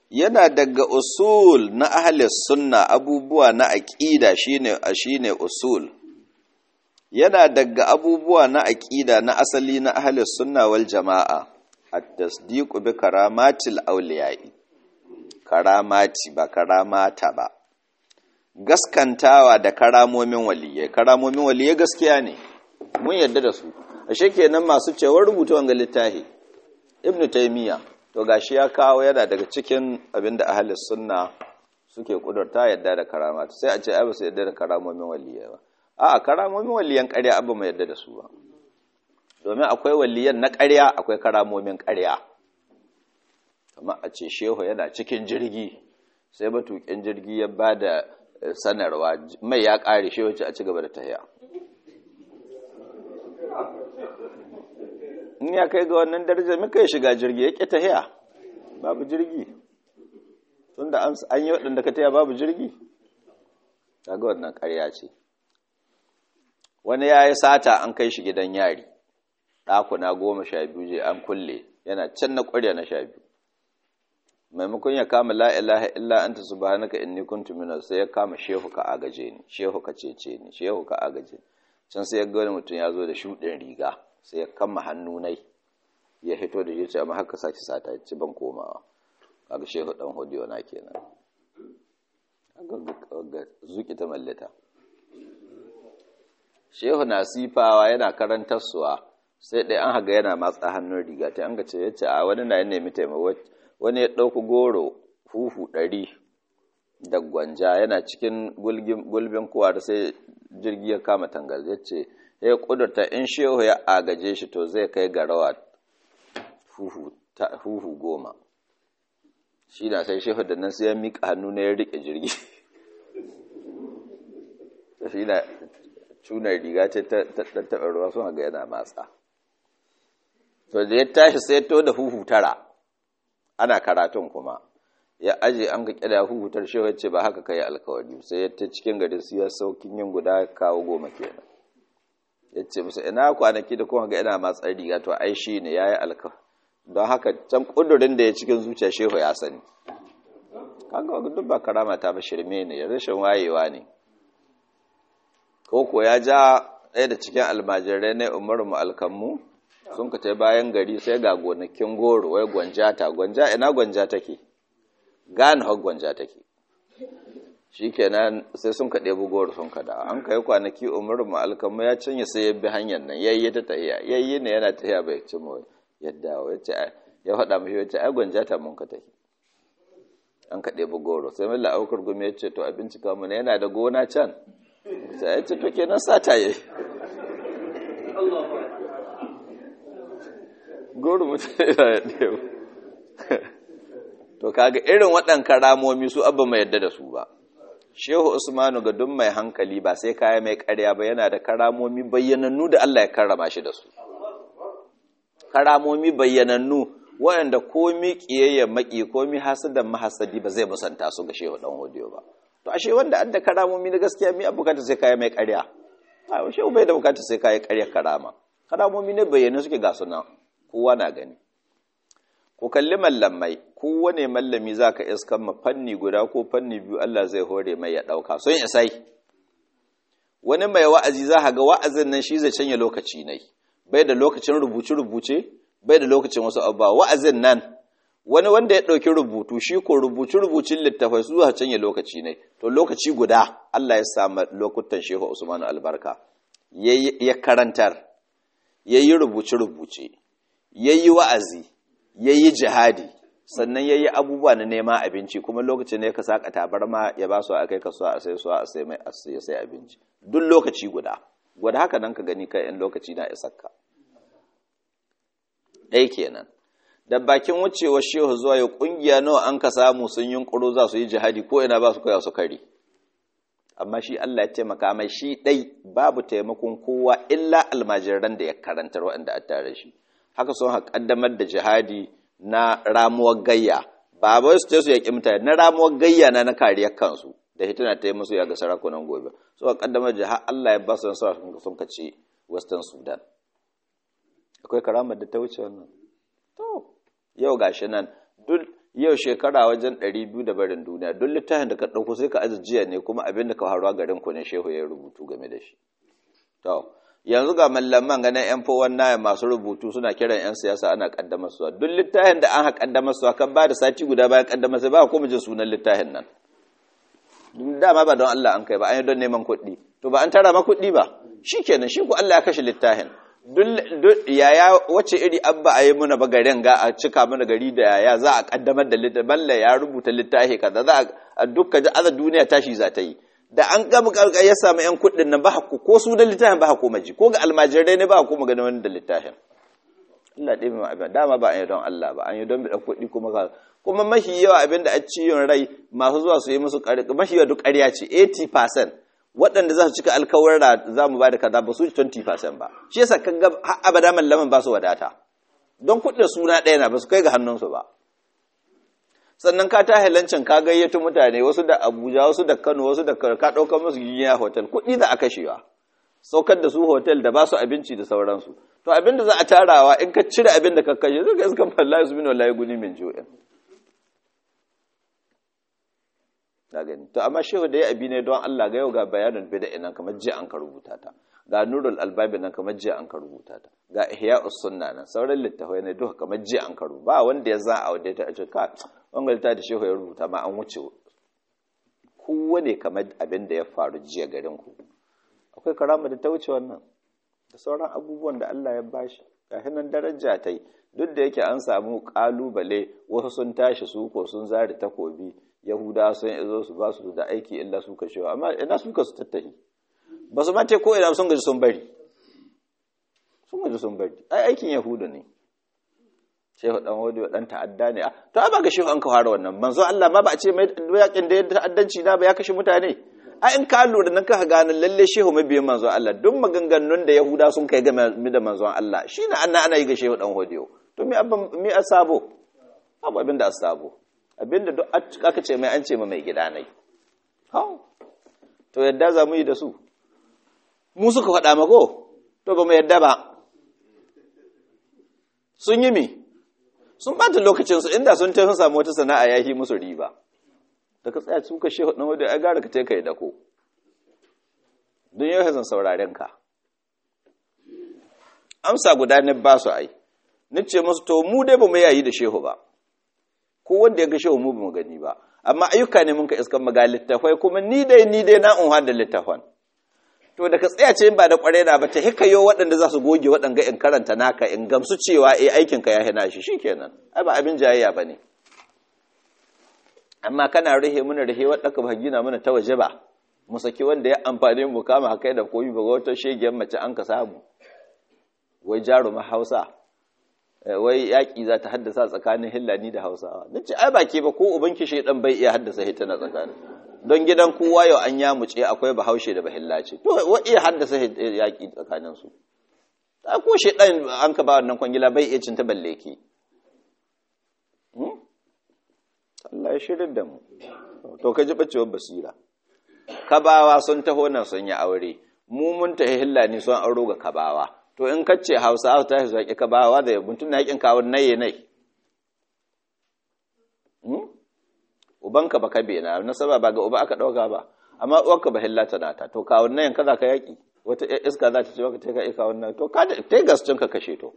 yana daga usul na ahalis sunna abubuwa na aqida shine shine usul yana daga abubuwa na aqida na asali na ahalis sunna wal jamaa at-tasdiqu bi karamatil awliya'i karamati ba karamata ba gaskantawa da karamomin waliyai karamomin waliyai gaskiya ne mun yarda da su ashe kenan masu cewar rubuta wanga littafi ibnu taymiya to gashi ya kawo yana daga cikin abinda ahlus sunna suke kudurta yadda da karamata sai a ce ai ba su yadda da karamomin waliyai ba a'a karamomin waliyan ƙarya abba mai yadda da su ba domin akwai waliyan na ƙarya akwai karamomin ƙarya kamar a ce shehu yana cikin jirgi sai matuƙin jirgi ya ba da sanarwa mai ya ƙare shehu ce a ci gaba da tahiya in ya kai ga wannan darajar muka yi shiga jirgi ya ƙi tahiya babu jirgi tun da an yi waɗanda ka tahiya babu jirgi ta ga wannan ƙarya ce wani ya yi sata an kai shi gidan yari ɗakuna goma sha biyu je an kulle yana can na ƙwarya na sha biyu maimakon ya kama la ilaha illa anta subhanaka inni kuntu minaz sai ya kama shehu ka agaje ni shehu ka cece ni shehu ka agaje can sai ya ga wani mutum ya zo da shuɗin riga sai ya kama hannu nai ya hito da yace amma haka saki sata ci ban komawa kaga shehu dan hodiyo na kenan ga zuki ta mallata shehu na sifawa yana karantar suwa sai dai an haga yana matsa hannun riga ta an ga ce yace a wani na nemi taimako wani ya ɗauki goro huhu ɗari da gwanja yana cikin gulbin kowar sai jirgi ya kama tangal ya ce ya ƙudurta in shehu ya agaje shi to zai kai ga rawa huhu goma shi na sai shehu da nan sai ya miƙa hannu na ya riƙe jirgi shi na cunar riga ce ta taɓa ruwa sun haga yana matsa to da ya tashi sai to da huhu tara ana karatun kuma ya aje an ga kira hutar shi wacce ba haka kai alkawari sai ya ta cikin gari su ya saukin yin guda kawo goma kenan ya ce musu ina kwanaki da kuma ga ina matsar riga to ai shi ne ya yi alkawari don haka can kudurin da ya cikin zuciya shehu ya sani kaga duk ba karama ta ba shirme ne rashin wayewa ne ko ko ya ja ɗaya da cikin almajirai na umaru mu alkammu sun ka ta bayan gari sai ga gonakin goro wai gwanjata gwanja ina gwanja take gane hau gwanja take shi kenan sai sun ka ɗebi goro sun ka da an kai kwanaki umaru ma'alkamu ya cinye sai ya bi hanyar nan yayye ta tahiya yayye ne yana tahiya bai ci mu yadda ya ce ya faɗa mashi ya ce ai gwanjata mun ka tahi an ka ɗebi goro sai milla aukar gumi ya ce to a bincika mu yana da gona can sai ya ce to kenan sata yayi goro mutum ya ɗaya to kaga irin waɗan karamomi su abba mai yadda da su ba shehu usmanu ga duk mai hankali ba sai kaya mai ƙarya ba yana da karamomi bayyanannu da Allah ya karrama shi da su karamomi bayyanannu waɗanda komi ƙiyayya maƙi komi hasadan mahasadi ba zai musanta su ga shehu ɗan hodiyo ba to ashe wanda an da karamomi na gaskiya mi bukata sai kaya mai ƙarya a shehu bai da bukata sai kaya ƙarya karama karamomi ne bayyana suke ga suna kowa na gani ku kalli mallamai kowane mallami za ka iskan ma fanni guda ko fanni biyu Allah zai hore mai ya ɗauka sun isai wani mai wa'azi za ga wa'azin nan shi zai canya lokaci ne bai da lokacin rubuce-rubuce bai da lokacin wasu abu wa'azin nan wani wanda ya ɗauki rubutu shi ko rubuce-rubucin littafai su zuwa canya lokaci ne to lokaci guda Allah ya samu lokutan shehu Usmanu albarka ya karantar ya yi rubuce-rubuce ya yi wa'azi ya yi jihadi sannan ya yi abubuwa na neman abinci kuma lokacin ne ka saka tabarma ya ba su a kai kasuwa a sai su a sai mai a sai abinci duk lokaci guda gwada haka nan ka gani kai in lokaci na isakka ɗaya kenan da bakin wucewar shehu zuwa ya ƙungiya nawa an ka samu sun yi ƙuro za su yi jihadi ko ina ba su koya su kari amma shi Allah ya taimaka mai shi ɗai babu taimakon kowa illa almajiran da ya karantar waɗanda a tare shi haka sun haƙaddamar da jihadi na ramuwar gayya ba bai su ce su yaƙi mutane na ramuwar gayya na na kariyar kansu da hituna ta yi musu ya ga sarakunan gobe su haƙaddamar jihar Allah ya ba su nasara sun kace western sudan akwai karamar da ta wuce wannan to yau gashi nan duk yau shekara wajen ɗari biyu da barin duniya don littafin da ka ɗauko sai ka ajiya ne kuma abin da ka faruwa garin ku ne shehu ya rubutu game da shi to yanzu ga mallaman ganin yan fowar naya masu rubutu suna kiran yan siyasa ana kaddamar su duk littafin da an ha kaddamar su kan ba da sati guda bayan kaddamar sai ba kuma jin sunan littafin nan dama ba don Allah an kai ba an yi don neman kuɗi to ba an tara ma kuɗi ba shikenan shi ku Allah ya kashe littafin duk yaya wace iri abba a yi muna ba garin ga a cika mana gari da yaya za a kaddamar da littafi balla ya rubuta littafi kaza za a dukka ji aza duniya tashi za ta yi da an gama karkar ya samu yan kuɗin nan ba haku ko su da littafin ba haku maji ko ga almajirai ne ba haku magana wani da littafin Allah ɗaya mai abin dama ba an yi don Allah ba an yi don biɗa kuɗi kuma ka kuma mafi yawa abin da a ciyon rai masu zuwa su yi musu ƙarƙa mafi yawa duk ƙarya ce 80% waɗanda za su cika alkawarra za mu ba da kaza ba su 20% ba shi yasa kan ga abada mallaman ba su wadata don kuɗin suna ɗaya na ba su kai ga hannunsu ba sannan ka ta halancin ka gayyato mutane wasu da abuja wasu da kano wasu da ka ɗaukar musu gigiya hotel kuɗi za a kashewa saukar da su hotel da ba su abinci da sauransu to abin da za a tarawa in ka cire abin da ka kashe zai ga iskan fallahi su min wallahi guni min jo'in na gani to amma shehu da ya abi ne don Allah ga yau ga bayanin bid'a nan kamar jiya an ka rubuta ta ga nurul albabi nan kamar jiya an ka rubuta ta ga ihya'us sunna nan sauran littafai ne duka kamar jiya an ka rubuta ba wanda ya za a wadda ta ce ka wanga littafi da shehu ya rubuta ma an wuce kowane kamar abin da ya faru jiya garin ku akwai karama da ta wuce wannan da sauran abubuwan da Allah ya bashi ga hinan daraja ta yi duk da yake an samu kalubale wasu sun tashi su ko sun zare takobi yahuda sun izo su ba su da aiki illa su kashewa amma ina suka su tattahi ba su mate ko ina sun gaji sun bari sun gaji sun bari ai aikin yahuda ne shehu dan wadi dan ta'adda ne to ai ba ga shehu an ka fara wannan manzo Allah ma ba a ce mai yakin da ya ta'addanci na ba ya kashe mutane ai in ka lura nan ka gane lalle shehu mabiyin manzo Allah duk maganganun da yahuda sun kai game da manzo Allah shine anna ana yi ga shehu dan wadi to me abban me asabo abu abin da asabo abinda duk aka ce mai an ce ma mai gida nai to yadda za mu yi da su mu suka faɗa mako to ba mu yadda ba sun yi mi sun ɓata lokacinsu inda sun tafi samu wata sana'a ya yi musu riba da ka tsaya suka shehu ɗan wadda ya gara ka ce ka yi dako don yau zan sauraren ka amsa guda ne ba su ai ni ce musu to mu dai ba mu yayi da shehu ba ko wanda ya ga shehu mu ba mu gani ba amma ayyuka ne mun ka iskan maga littafai kuma ni dai ni dai na unha da littafan to da ka tsaya ce ba da kwarai da ba ta hikayo waɗanda za su goge waɗanga in karanta naka in gamsu cewa eh aikin ka ya hina shi shikenan ai ba abin jayayya bane amma kana rihe muna rihe wadda ka ba gina mana ta waje ba mu saki wanda ya amfane mu kama kai da koyi ba wata shegiyar mace an ka samu wai jaruma Hausa wai yaƙi za ta haddasa tsakanin hillani da hausawa na ce ai baki ba ko ubanki shaidan bai iya haddasa hita na tsakanin don gidan kowa yau an yamuce akwai bahaushe da bahillace to wa iya haddasa yaƙi tsakanin su ta ko shaidan an ka ba wannan kwangila bai iya cinta balle ki Allah ya shirin da mu to ka ji bacewar basira kabawa sun taho nan sun yi aure mu mun tahi hillani sun auro ga kabawa to in kacce hausa ta su yaƙi ka bawa da mutum na yaƙin kawon naye nai ubanka ba ka bena nasaba ba ga uba aka ɗauka ba amma uwarka ba hillata na ta to kawon nayin ka za ka yaƙi wata iska za ta ce maka ta ka kawon nayin to ka ta yi gascin ka kashe to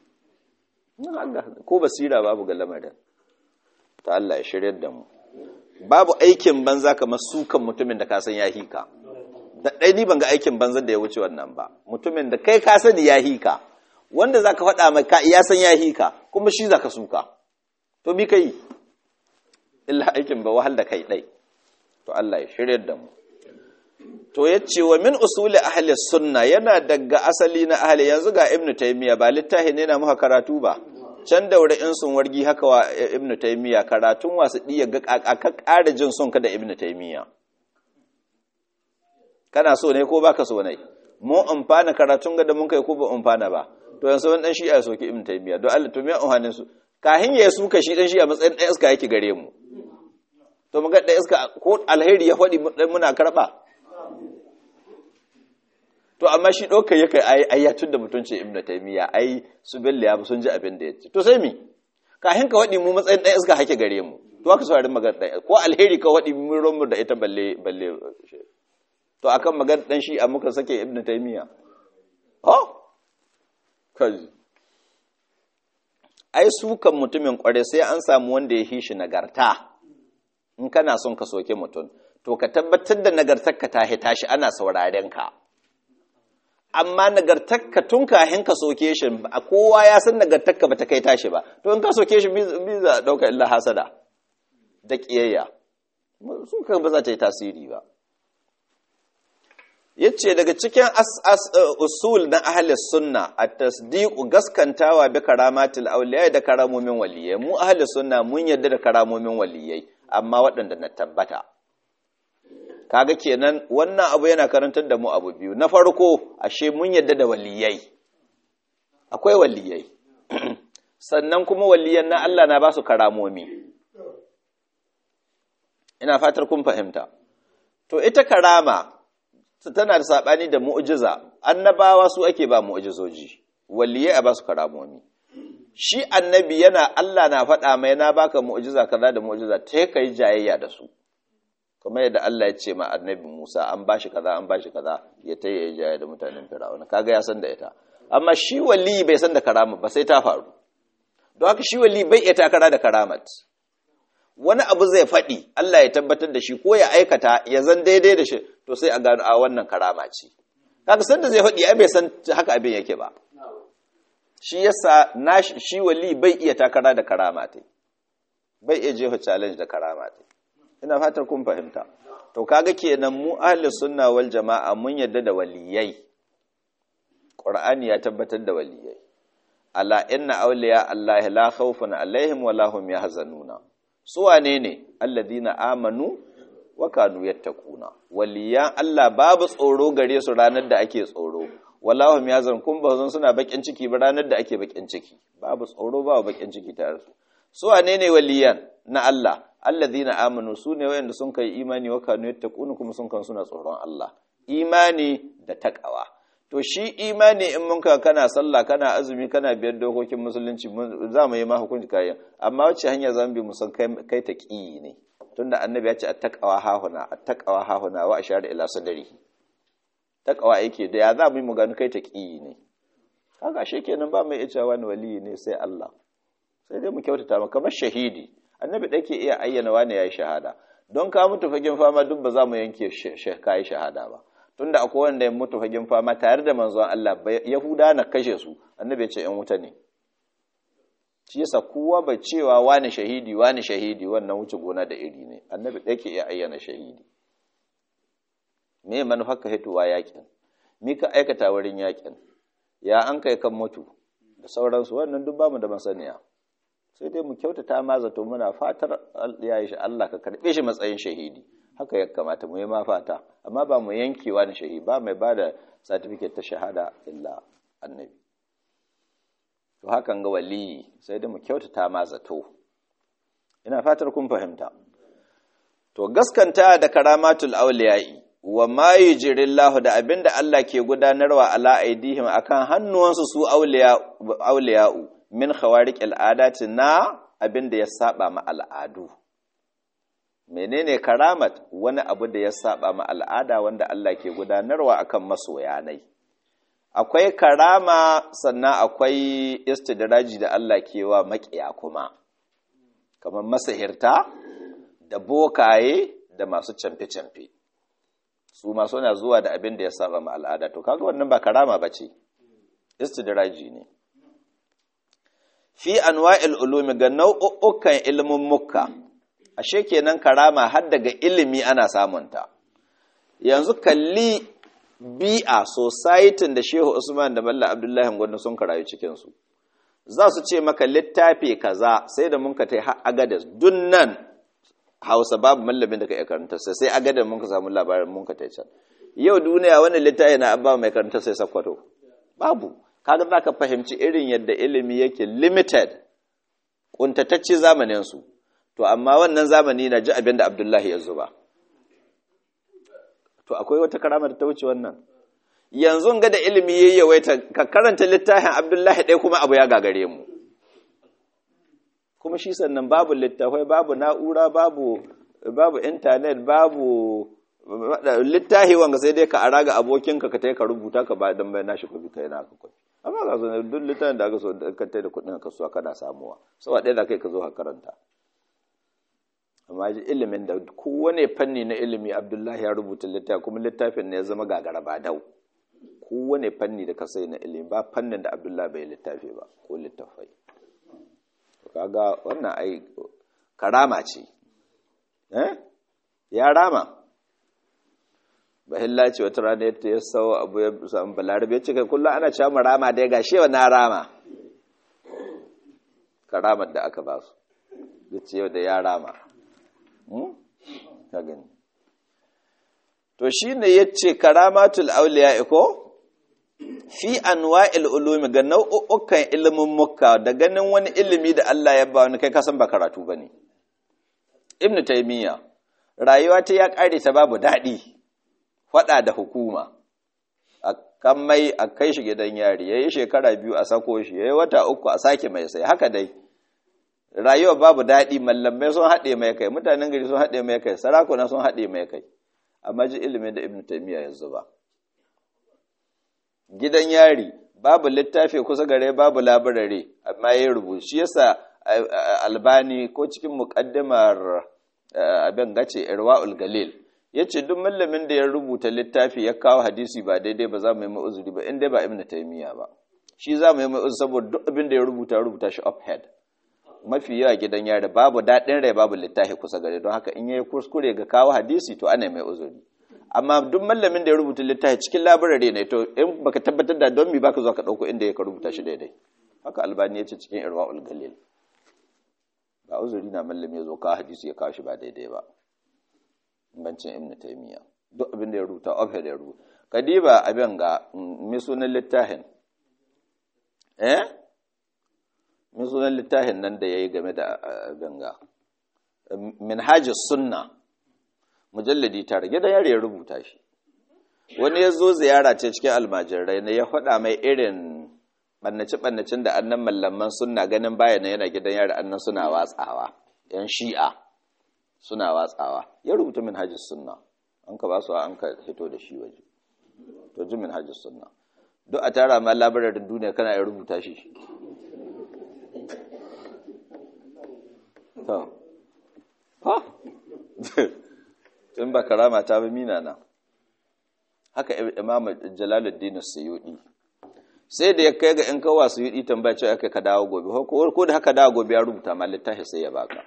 ko basira babu ga lamarin ta Allah ya shirya da mu babu aikin banza kamar sukan mutumin da ka san ya hika da ɗai ni ban ga aikin banzan da ya wuce wannan ba mutumin da kai ka sani ya hika wanda zaka faɗa mai ka ya san ya hika kuma shi zaka suka to bi kai illa aikin ba wahal da kai ɗai to Allah ya shirya da mu to yace wa min usuli ahli sunna yana daga asali na ahli yanzu ga ibnu taymiya ba littafi ne na muka karatu ba can daure in sun wargi haka wa ibnu taymiya karatun wasu diya ga ka ƙara jin son ka da ibnu taymiya kana so ne ko baka so ne mu amfana karatun ga da mun kai ko ba amfana ba to yanzu wani dan shi ya soki ibn taymiya don Allah to me amfanin su kahin ya suka shi dan shi a matsayin dan iska yake gare mu to mun ga dan iska ko alheri ya fadi muna karba to amma shi doka yake ai ai ya tunda mutunci ibn taymiya ai su billa ya sun ji abin da yace to sai mi kahin ka waɗi mu matsayin ɗan iska hake gare mu to aka saurari magana ɗan ko alheri ka waɗi mun romu da ita balle balle to akan magana ɗan shi a muka sake ibnu taymiya oh kaji ai su kan mutumin kware sai an samu wanda ya hishi nagarta in kana son ka soke mutum to ka tabbatar da nagartarka ta hita shi ana sauraren ka amma nagartarka tun kahin ka soke shi a kowa ya san nagartarka ba ta kai tashi ba to in ka soke shi biza ɗauka illa hasada da ƙiyayya su ka ba za ta yi tasiri ba yace daga cikin usul na ahli sunna at-tasdiqu gaskantawa bi karamatil awliya da karamomin waliyai mu ahli sunna mun yarda da karamomin waliyai amma waɗanda na tabbata kaga kenan wannan abu yana karantar da mu abu biyu na farko ashe mun yarda da waliyai akwai waliyai sannan kuma waliyan na Allah na ba su karamomi ina fatar kun fahimta to ita karama tana da saɓani da mu'jiza annabawa su ake ba mu'jizoji waliyai a ba su karamomi shi annabi yana Allah na faɗa mai na baka mu'jiza kaza da mu'jiza ta kai jayayya da su kamar yadda Allah ya ce ma annabi Musa an bashi kaza an bashi kaza ya ta yi jayayya da mutanen Fir'auna kaga ya san da ita amma shi wali bai san da karama ba sai ta faru don haka shi wali bai iya takara da karamat wani abu zai faɗi Allah ya tabbatar da shi ko ya aikata ya zan daidai da shi to sai a gano a wannan karama ce kaga san da zai faɗi ai bai san haka abin yake ba shi yasa na shi wali bai iya takara da karama ta bai iya jefa challenge da karama ta ina fatar kun fahimta to kaga kenan mu ahli sunna wal jama'a mun yadda da waliyai qur'ani ya tabbatar da waliyai ala inna awliya allahi la khawfun alaihim wa lahum yahzanuna su wane ne alladina amanu wa kanu yattaquna waliyan Allah babu tsoro gare su ranar da ake tsoro wallahu yazan kun ba zan suna bakin ciki ba ranar da ake bakin ciki babu tsoro babu bakin ciki tare su su wane ne waliyan na Allah alladina amanu su ne wayanda sun kai imani wa kanu yattaquna kuma sun kan suna tsoron Allah imani da takawa to shi imani in mun ka kana sallah kana azumi kana biyar dokokin musulunci za mu yi ma hukunci kayan amma wacce hanya za mu bi musan kai ta ƙi ne tunda annabi ya ce attaqawa hahuna attaqawa hahuna wa ashara ila sadri taqawa yake da ya za mu yi mu gani kai ta ƙi ne kaga shi kenan ba mai iya wani wali ne sai Allah sai dai mu kyautata maka kamar shahidi annabi ɗake iya ayyana wani yayi shahada don ka mutu fagen fama duk ba za mu yanke kai shahada ba tunda akwai wanda ya mutu fagen fama tare da manzon Allah Yahuda na kashe su annabi ya ce ‘yan wuta ne shi yasa kowa bai cewa wani shahidi wani shahidi wannan wuce gona da iri ne annabi ɗaya ke iya ayyana shahidi me manufar ka hituwa yakin mi ka aikata wurin yakin ya an kai kan mutu da sauransu wannan duk bamu da masaniya sai dai mu kyautata ma zato muna fatar ya yi shi Allah ka karɓe shi matsayin shahidi haka ya kamata mu yi ma fata amma ba mu yankewa da shahidi ba mai ba da certificate ta shahada illa annabi to hakan ga waliyi sai dai mu kyautata ma zato ina fatar kun fahimta to gaskanta da karamatul auliya'i wa ma yujrillahu da abinda Allah ke gudanarwa ala aidihim akan hannuwansu su auliya'u min khawariqil adati na abinda ya saba ma al'adu menene karamat wani abu da ya saba ma al'ada wanda Allah ke gudanarwa akan masoyanai akwai karama sannan akwai istidraji da Allah ke wa makiya kuma kamar masahirta da bokaye da masu camfe-camfe su masu na zuwa da abin da ya saba ma al'ada to kaga wannan ba karama ba ce istidraji ne fi anwa'il ulumi ga nau'ukan ilimin mukka ashe kenan karama har daga ilimi ana samunta yanzu kalli bi'a society da shehu usman da balla abdullahi gwanda sun karayu cikinsu za su ce maka littafi kaza sai da mun ka tai agadas dunnan hausa babu mallamin da ka iya karanta sai sai agadas mun ka samu labarin mun ka tai can yau duniya wani littafi na abba mai karanta sai sakwato babu kaga za ka fahimci irin yadda ilimi yake limited kuntatacce zamaninsu to amma wannan zamani na ji abin da abdullahi ya zuba to akwai wata karama da ta wuce wannan yanzu ga da ilimi yayi yawaita ka karanta littafin abdullahi ɗaya kuma abu ya gagare mu kuma shi sannan babu littafai babu na'ura babu babu intanet babu littahi wanga sai dai ka ara ga abokinka ka tai ka rubuta ka ba dan bai nashi kuɗi kai naka kuɗi amma ga sanar duk littafin da aka so ka tai da kuɗin ka so kana samuwa saboda ɗaya da kai ka zo ka karanta amma ji ilimin da kowane fanni na ilimi abdullahi ya rubuta littafi kuma littafin ne ya zama gagara ba dau kowane fanni da ka sai na ilimi ba fannin da abdullahi bai littafi ba ko littafai kaga wannan ai karama ce eh ya rama bahilla ce wata rana yadda ya sau abu ya samu balarabe ya ce kai kullum ana cewa mu rama dai ga shewa na rama karamar da aka ba su ya ce da ya rama ka gani to shi ne ya ce karamatul auliya iko fi anwa'il ulumi ga nau'ukan ilimin mukka da ganin wani ilimi da Allah ya ba wani kai kasan ba karatu bane ibnu taymiya rayuwa ta ya kare ta babu dadi fada da hukuma a kan mai a kai shi gidan yari yayi shekara biyu a sako shi yayi wata uku a sake mai sai haka dai rayuwa babu dadi mallamai sun hade mai kai mutanen gari sun hade mai kai sarakuna sun hade mai kai amma ji ilimin da ibnu taymiya ya zuba gidan yari babu littafi kusa gare babu labarare amma ya rubutu shi yasa albani ko cikin muqaddimar abin gace irwaul galil yace duk mallamin da ya rubuta littafi ya kawo hadisi ba daidai ba za mu yi ma'uzuri ba inda ba ibnu taymiya ba shi za mu yi ma'uzuri saboda duk abin da ya rubuta rubuta shi up head mafi yawa gidan yari babu daɗin rai babu littafi kusa gare don haka in yayi kuskure ga kawo hadisi to ana mai uzuri amma duk mallamin da ya rubuta littafi cikin labarare ne to in baka tabbatar da don mi baka zo ka dauko inda ya ka rubuta shi daidai haka albani ya ce cikin irwaul galil ba uzuri na mallami ya zo ka hadisi ya kawo shi ba daidai ba bancin ibnu taymiya duk abin da ya rubuta ofhe da ya rubuta kadiba abin ga mi sunan littafin eh mi sunan littafin nan da yayi game da abin ga minhajus sunna mujalladi tare gidan yare ya rubuta shi wani ya zo ziyara ce cikin almajirai na ya faɗa mai irin ɓannace-ɓannacin da annan mallaman suna ganin bayan yana gidan yare annan suna watsawa yan shi'a suna watsawa ya rubuta min hajjis sunna an ka ba su an ka hito da shi waje to ji min hajjis sunna duk a tara ma labararin duniya kana ya rubuta shi in ba karama ta bi mina na haka imam jalaluddin suyudi sai da ya kai ga in kawa suyudi tambaya cewa kai ka dawo gobe ko da haka dawo gobe ya rubuta ma littafi sai ya baka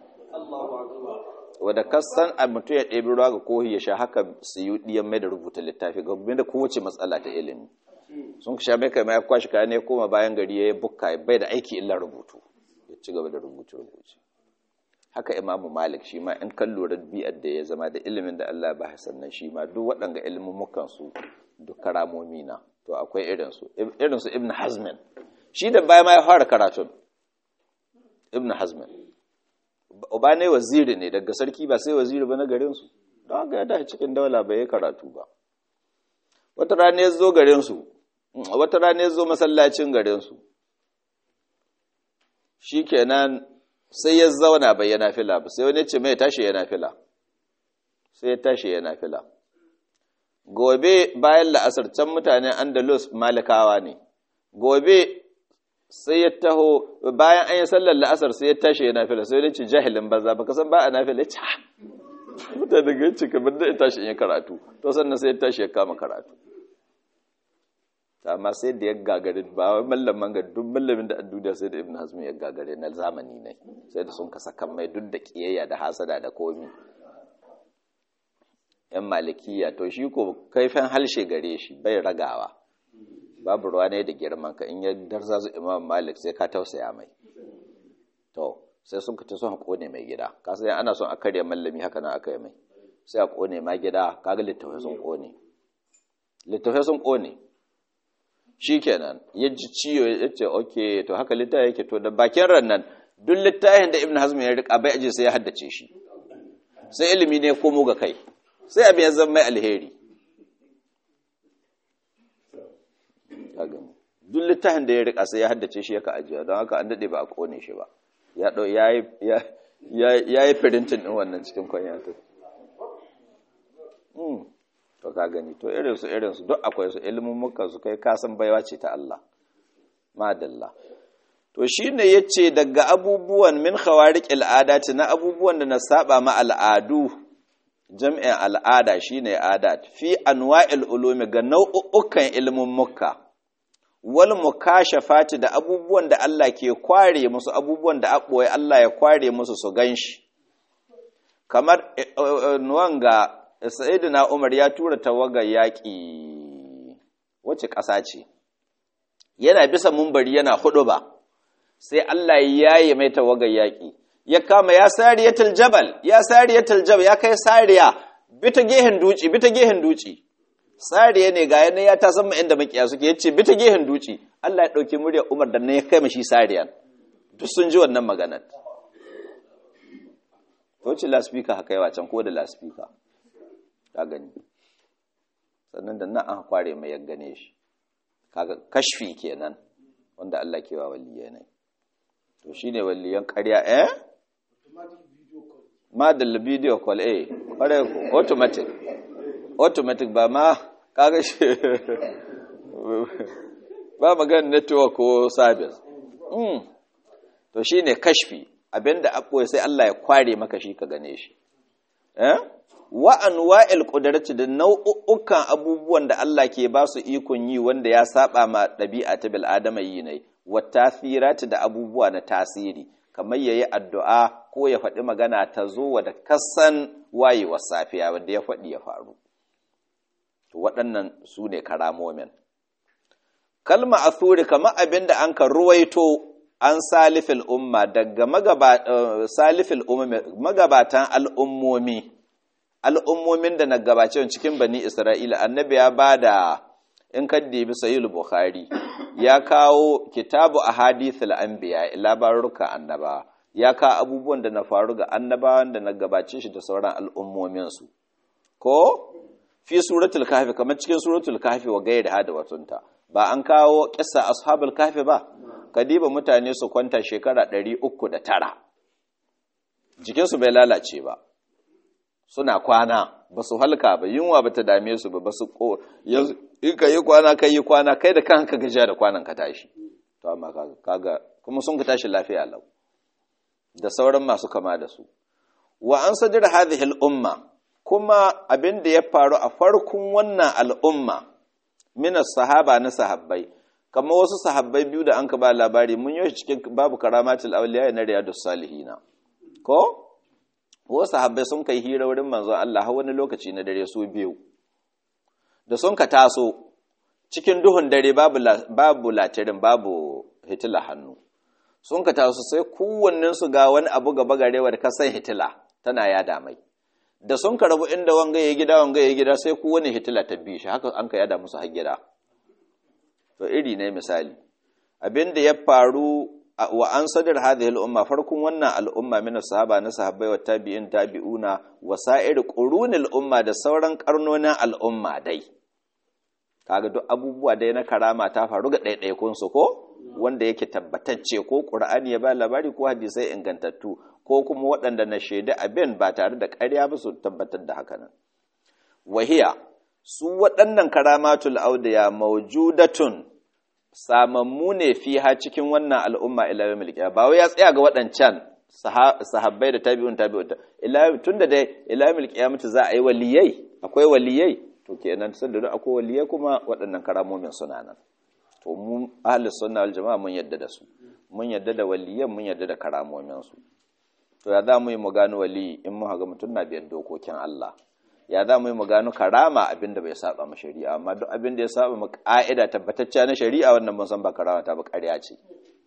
wadda kasan a mutum ya ɗebi ruwa ga kohi ya sha haka suyudi ya mai da rubuta littafi ga da kowace matsala ta ilimi sun sha mai kai ma ya kwashi kayan ya koma bayan gari ya yi bukka bai da aiki illa rubutu ya ci gaba da rubuce rubuce haka imamu malik shi ma in kan lura bi'ar da ya zama da ilimin da Allah ba sannan shi ma duk waɗanga ilmumukan su duk karamomi na to akwai irinsu irinsu ibn hazmin shi da baya ma ya fara karatun ibn hazmin uba ne waziri ne daga sarki ba sai waziri ba na garinsu don haka ya tashi cikin daula bai yi karatu ba wata rana ya zo garinsu wata rana ya zo masallacin garinsu shi kenan sai ya zauna bai yana fila ba sai wani ce mai tashi yana fila sai ya tashi yana fila gobe bayan la'asar can mutanen andalus malikawa ne gobe sai ya taho bayan an yi sallar la'asar sai ya tashi yana fila sai wani ce jahilin banza baka san ba a na fila ya ce mutane ga ce kamar da ya tashi in yi karatu to sannan sai ya tashi ya kama karatu amma sai da ya gagare ba wai mallaman ga duk mallamin da duniya sai da ibn hazm ya gagare na zamani ne sai da sun kasa kan mai duk da kiyayya da hasada da komi yan malikiya to shi ko kaifin halshe gare shi bai ragawa babu ruwa ne da girman ka in ya darza su imam malik sai ka tausaya mai to sai sun ka son kone mai gida ka sai ana son a karya mallami haka nan aka yi mai sai a kone ma gida kaga littafai sun kone littafai sun kone shi kenan ya ji ciwo ya ce ok to haka littafi yake to da bakin rannan duk littafin da ibn hazm ya rika bai aje sai ya haddace shi sai ilimi ne komo ga kai sai abin ya zama mai alheri duk littafin da ya rika sai ya haddace shi yaka ajiya don haka an dade ba a kone shi ba ya ɗau ya yi firintin ɗin wannan cikin kwanyata to ka gani to irinsu irinsu duk akwai su ilimin muka su kai kasan baiwa ce ta Allah madalla to shi ne ya ce daga abubuwan min khawarik al'adati na abubuwan da na saba ma al'adu jam'in al'ada shi ne adat fi anwa'il ulumi ga nau'ukan ilimin muka wal mukashafati da abubuwan da Allah ke kware musu abubuwan da aboye Allah ya kware musu su ganshi kamar wanga sayyidina Umar ya tura tawagar yaƙi wace ƙasa ce yana bisa mumbari yana hudu ba sai Allah ya yi mai tawagar yaƙi ya kama ya sariyatul jabal ya sariyatul jabal ya kai sariya bita gehen duci bita gehen duci sariya ne ga yana ya ta san inda makiya suke yace bita gehen duci Allah ya dauki murya Umar da ne ya kai mashi sariyan duk sun ji wannan maganar to ce laspika haka yawa can ko da laspika ka gani sannan da nan an kware mai ya gane shi kaga kashfi kenan wanda Allah ke wa waliyai ne to shine waliyan ƙarya eh madalla video call eh kware automatic automatic ba ma kaga shi ba magana network ko service mm to shine kashfi abinda abboye sai Allah ya kware maka shi ka gane shi eh wa anwa'il qudrati da nau'ukan abubuwan da Allah ke ba su ikon yi wanda ya saba ma dabi'a ta bil adama yi ne wa tasirati da abubuwa na tasiri kamar yayi addu'a ko ya faɗi magana ta zo wa da kasan wayewar safiya wanda ya faɗi ya faru to waɗannan su ne karamomin kalma asuri kamar abin da an ka ruwaito an salifil umma daga salifil magabatan al'ummomi al'ummomin da na gabace cikin bani isra'ila annabi ya ba da in kaddi bi sahih bukhari ya kawo kitabu ahadithul anbiya labaruka annaba ya kawo abubuwan da na faru ga annabawan da na gabace shi da sauran al'ummomin su ko fi suratul kahfi kamar cikin suratul kahfi wa gairi hada watunta ba an kawo kissa ashabul kahfi ba kadiba mutane su kwanta shekara 309 jikinsu bai lalace ba suna kwana ba su halka ba yunwa ba ta dame su ba ba su ko in ka yi kwana ka yi kwana kai da kanka gajiya da kwanan ka tashi to amma kaga kuma sun ka tashi lafiya lau da sauran masu kama da su wa an sadir hadhihi al-umma kuma abin da ya faru a farkon wannan al'umma min sahaba na sahabbai kamar wasu sahabbai biyu da an ka ba labari mun yi cikin babu karamatul awliya na riyadus salihina ko wasu sahabbai sun kai hira wurin manzon Allah har wani lokaci na dare su biyu da sun ka taso cikin duhun dare babu babu latirin babu hitila hannu sun ka taso sai kowannen su ga wani abu gaba garewa da kasan hitila tana yada mai da sun ka rabu inda wanga ya gida wanga ya gida sai kowane hitila ta bi shi haka an ka yada musu har gida to iri ne misali abin da ya faru wa an sadar hadhihi al-umma farkon wannan al'umma min sahaba na sahabbai wa tabi'in tabi'una wa sa'ir qurunil umma da sauran karnonin al'umma dai kaga duk abubuwa dai na karama ta faru ga ɗaiɗaikun su ko wanda yake tabbatacce ko qur'ani ya ba labari ko hadisai ingantattu ko kuma waɗanda na shaida abin ba tare da ƙarya ba su tabbatar da haka nan wahiya su waɗannan karamatul audiya mawjudatun samammu ne fiha cikin wannan al'umma ila yawmil qiyamah ba wai ya tsaya ga waɗancan sahabbai da tabi'un tabi'un ila tunda dai ila yawmil qiyamah za a yi waliyai akwai waliyai to kenan sanda akwai waliyai kuma waɗannan karamomin suna nan to mu ahli sunna wal jama'a mun yadda da su mun yadda da waliyan mun yadda da karamomin su to ya za mu yi mu gano wali in mu haga mutum na biyan dokokin Allah ya za mu yi mu gano karama abin da bai saba ma shari'a amma duk abin da ya saba ma ka'ida tabbatacciya na shari'a wannan mun san ba karama ta ba ƙarya ce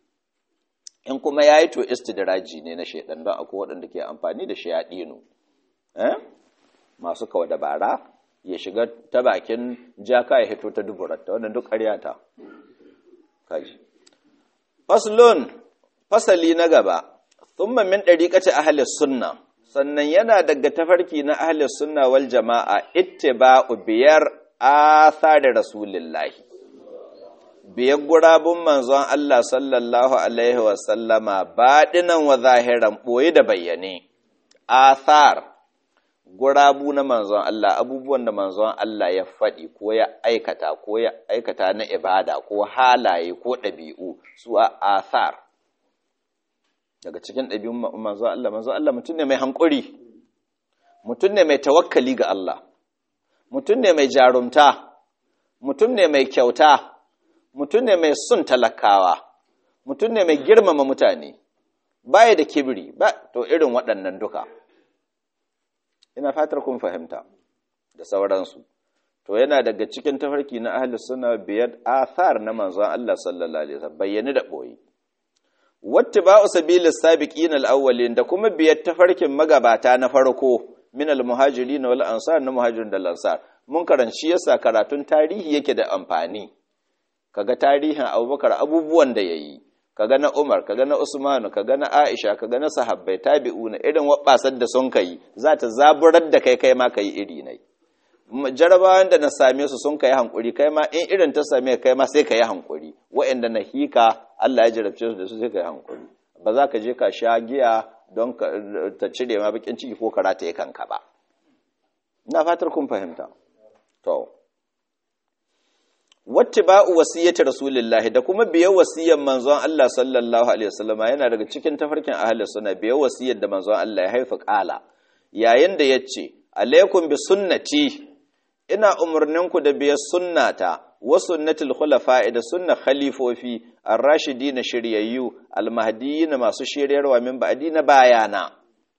in kuma yayi to istidraji ne na shaidan don akwai waɗanda ke amfani da shayadinu eh masu kawa dabara ya shiga ta bakin jaka ya hito ta duburarta wannan duk ƙarya ta kaji faslun fasali na gaba thumma min dariqati ahli sunna sannan yana daga tafarki na ahli sunna wal jama'a ittiba'u biyar athari rasulillahi biyar gurabun manzon Allah sallallahu alaihi wasallama baɗinan wa zahiran ɓoye da bayyane athar gurabu na manzon Allah abubuwan da manzon Allah ya faɗi ko ya aikata ko ya aikata na ibada ko halaye ko ɗabi'u su a athar daga cikin ɗabi'un manzon Allah manzon Allah mutum ne mai hankuri mutum ne mai tawakkali ga Allah mutum ne mai jarumta mutum ne mai kyauta mutum ne mai sun talakawa mutum ne mai girmama mutane baya da kibiri ba to irin waɗannan duka ina fatar kun fahimta da sauransu to yana daga cikin tafarki na ahli suna biyar athar na manzon Allah sallallahu alaihi wasallam bayyane da boye wattiba'u sabilis sabiqin al-awwalin da kuma biyar tafarkin magabata na farko min al-muhajirin wal ansar na muhajirin da ansar mun karanci yasa karatun tarihi yake da amfani kaga tarihin Abubakar abubuwan da yayi kaga na Umar kaga na Usman kaga na Aisha kaga na sahabbai tabi'una irin wabbasar da sun kai za ta zaburar da kai kai ma kai iri nai jarabawan da na same su sun kai hankuri kai ma in irin ta same kai ma sai kai hankuri waɗanda na hika Allah ya jarabce su da su sai kai hankuri ba za ka je ka sha giya don ta cire ma bakin ciki ko karata ya kanka ba ina fatar kun fahimta to wattiba'u wasiyyati rasulillahi da kuma biyan wasiyyar manzon Allah sallallahu alaihi wasallama yana daga cikin tafarkin ahli sunna biyan wasiyyar da manzon Allah ya haifa kala yayin da yace alaikum bi sunnati ina umurninku da biyar sunnata wa sunnatul khulafa'i da sunna khalifofi ar-rashidina shiryayyu al-mahdiyyin masu shiryarwa min ba'di na bayana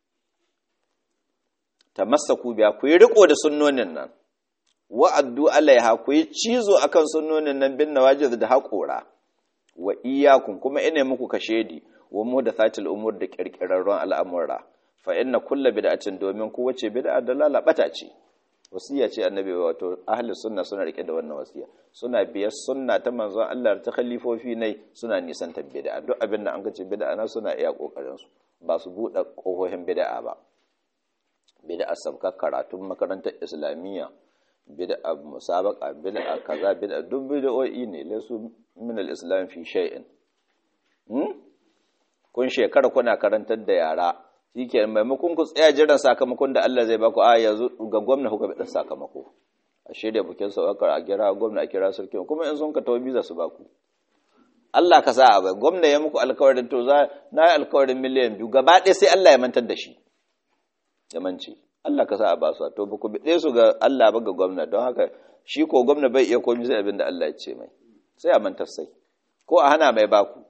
tamassaku biya ku yi riko da sunnonin nan wa'addu alaiha ku yi cizo akan sunnonin nan bin nawajiz da haƙora wa iyakun kuma ina muku kashedi wa muhdathatil umur da kirkirarron al'amura fa inna kullu bid'atin domin ku wace bid'a da lalabata ce wasiya ce annabi wato ahli sunna suna rike da wannan wasiya suna biyar sunna ta manzon Allah ta khalifofi ne suna nisan ta bid'a duk abin da an ga ce bid'a na suna iya kokarin su ba su bude kohohin bid'a ba bid'a sabka karatun makarantar islamiyya bid'a musabaqa bid'a kaza bid'a duk bid'o'i ne lasu min al-islam fi shay'in hmm kun shekara kuna karantar da yara shike maimakon ku tsaya jiran sakamakon da Allah zai baku a yanzu ga gwamna kuka bada sakamako a shirya bukin saukar a kira gwamna a kira sarki kuma in sun ka tawo biza su baku Allah ka sa a bai gwamna ya muku alkawarin to za na yi alkawarin miliyan biyu gaba ɗaya sai Allah ya mantar da shi ya mance Allah ka sa a ba su to ba ku biɗe su ga Allah ba ga gwamna don haka shi ko gwamna bai iya komi sai abin da Allah ya ce mai sai a mantar sai ko a hana mai baku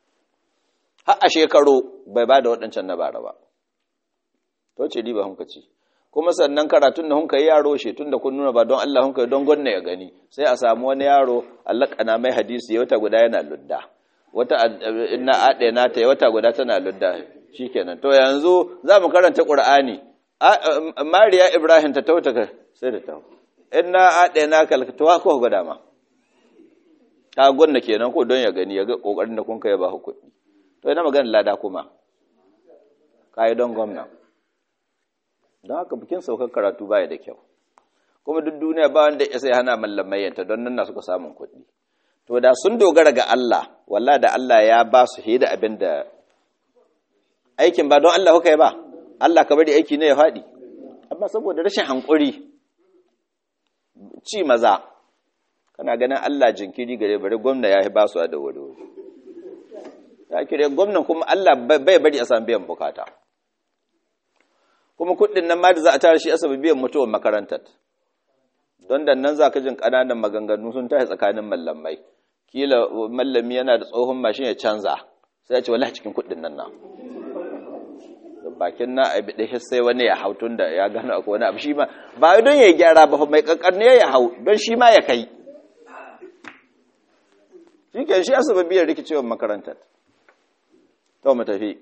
har a shekaru bai ba da waɗancan na bara ba to ce riba hunka ci kuma sannan karatun da hunka yi yaro she tun da kun nuna ba don Allah hunka don gwanna ya gani sai a samu wani yaro Allah kana mai hadisi ya wata guda yana ludda wata inna ade na ta wata guda tana ludda shikenan to yanzu za mu karanta Qur'ani Mariya Ibrahim ta tauta sai da ta inna ade na kalkatawa ko guda ma ta gwanna kenan ko don ya gani ya ga kokarin da kun kai ba kuɗi to ina magana lada kuma kai don gwamna don haka bikin saukar karatu baya da kyau kuma duk duniya ba wanda ya sai hana mallamayyanta don nan na suka samun kuɗi to da sun dogara ga Allah walla da Allah ya ba su da abin da aikin ba don Allah kuka yi ba Allah ka bari aiki ne ya faɗi amma saboda rashin hankuri ci maza kana ganin Allah jinkiri gare bari gwamna ya ba su a da wuri ya kire gwamnan kuma Allah bai bari a samu biyan bukata kuma kuɗin nan ma da za a tara shi asabi biyan mutuwar makarantar don da nan za ka jin ƙananan maganganu sun tashi tsakanin mallamai kila mallami yana da tsohon mashin ya canza sai ya ce wala cikin kuɗin nan na bakin na a biɗe sai wani ya hau tun da ya gano akwai wani abu shi ma ba don ya gyara ba mai ƙanƙan ne ya hau don shi ma ya kai shi ke shi asabi biyan rikicewar makarantar to mu tafi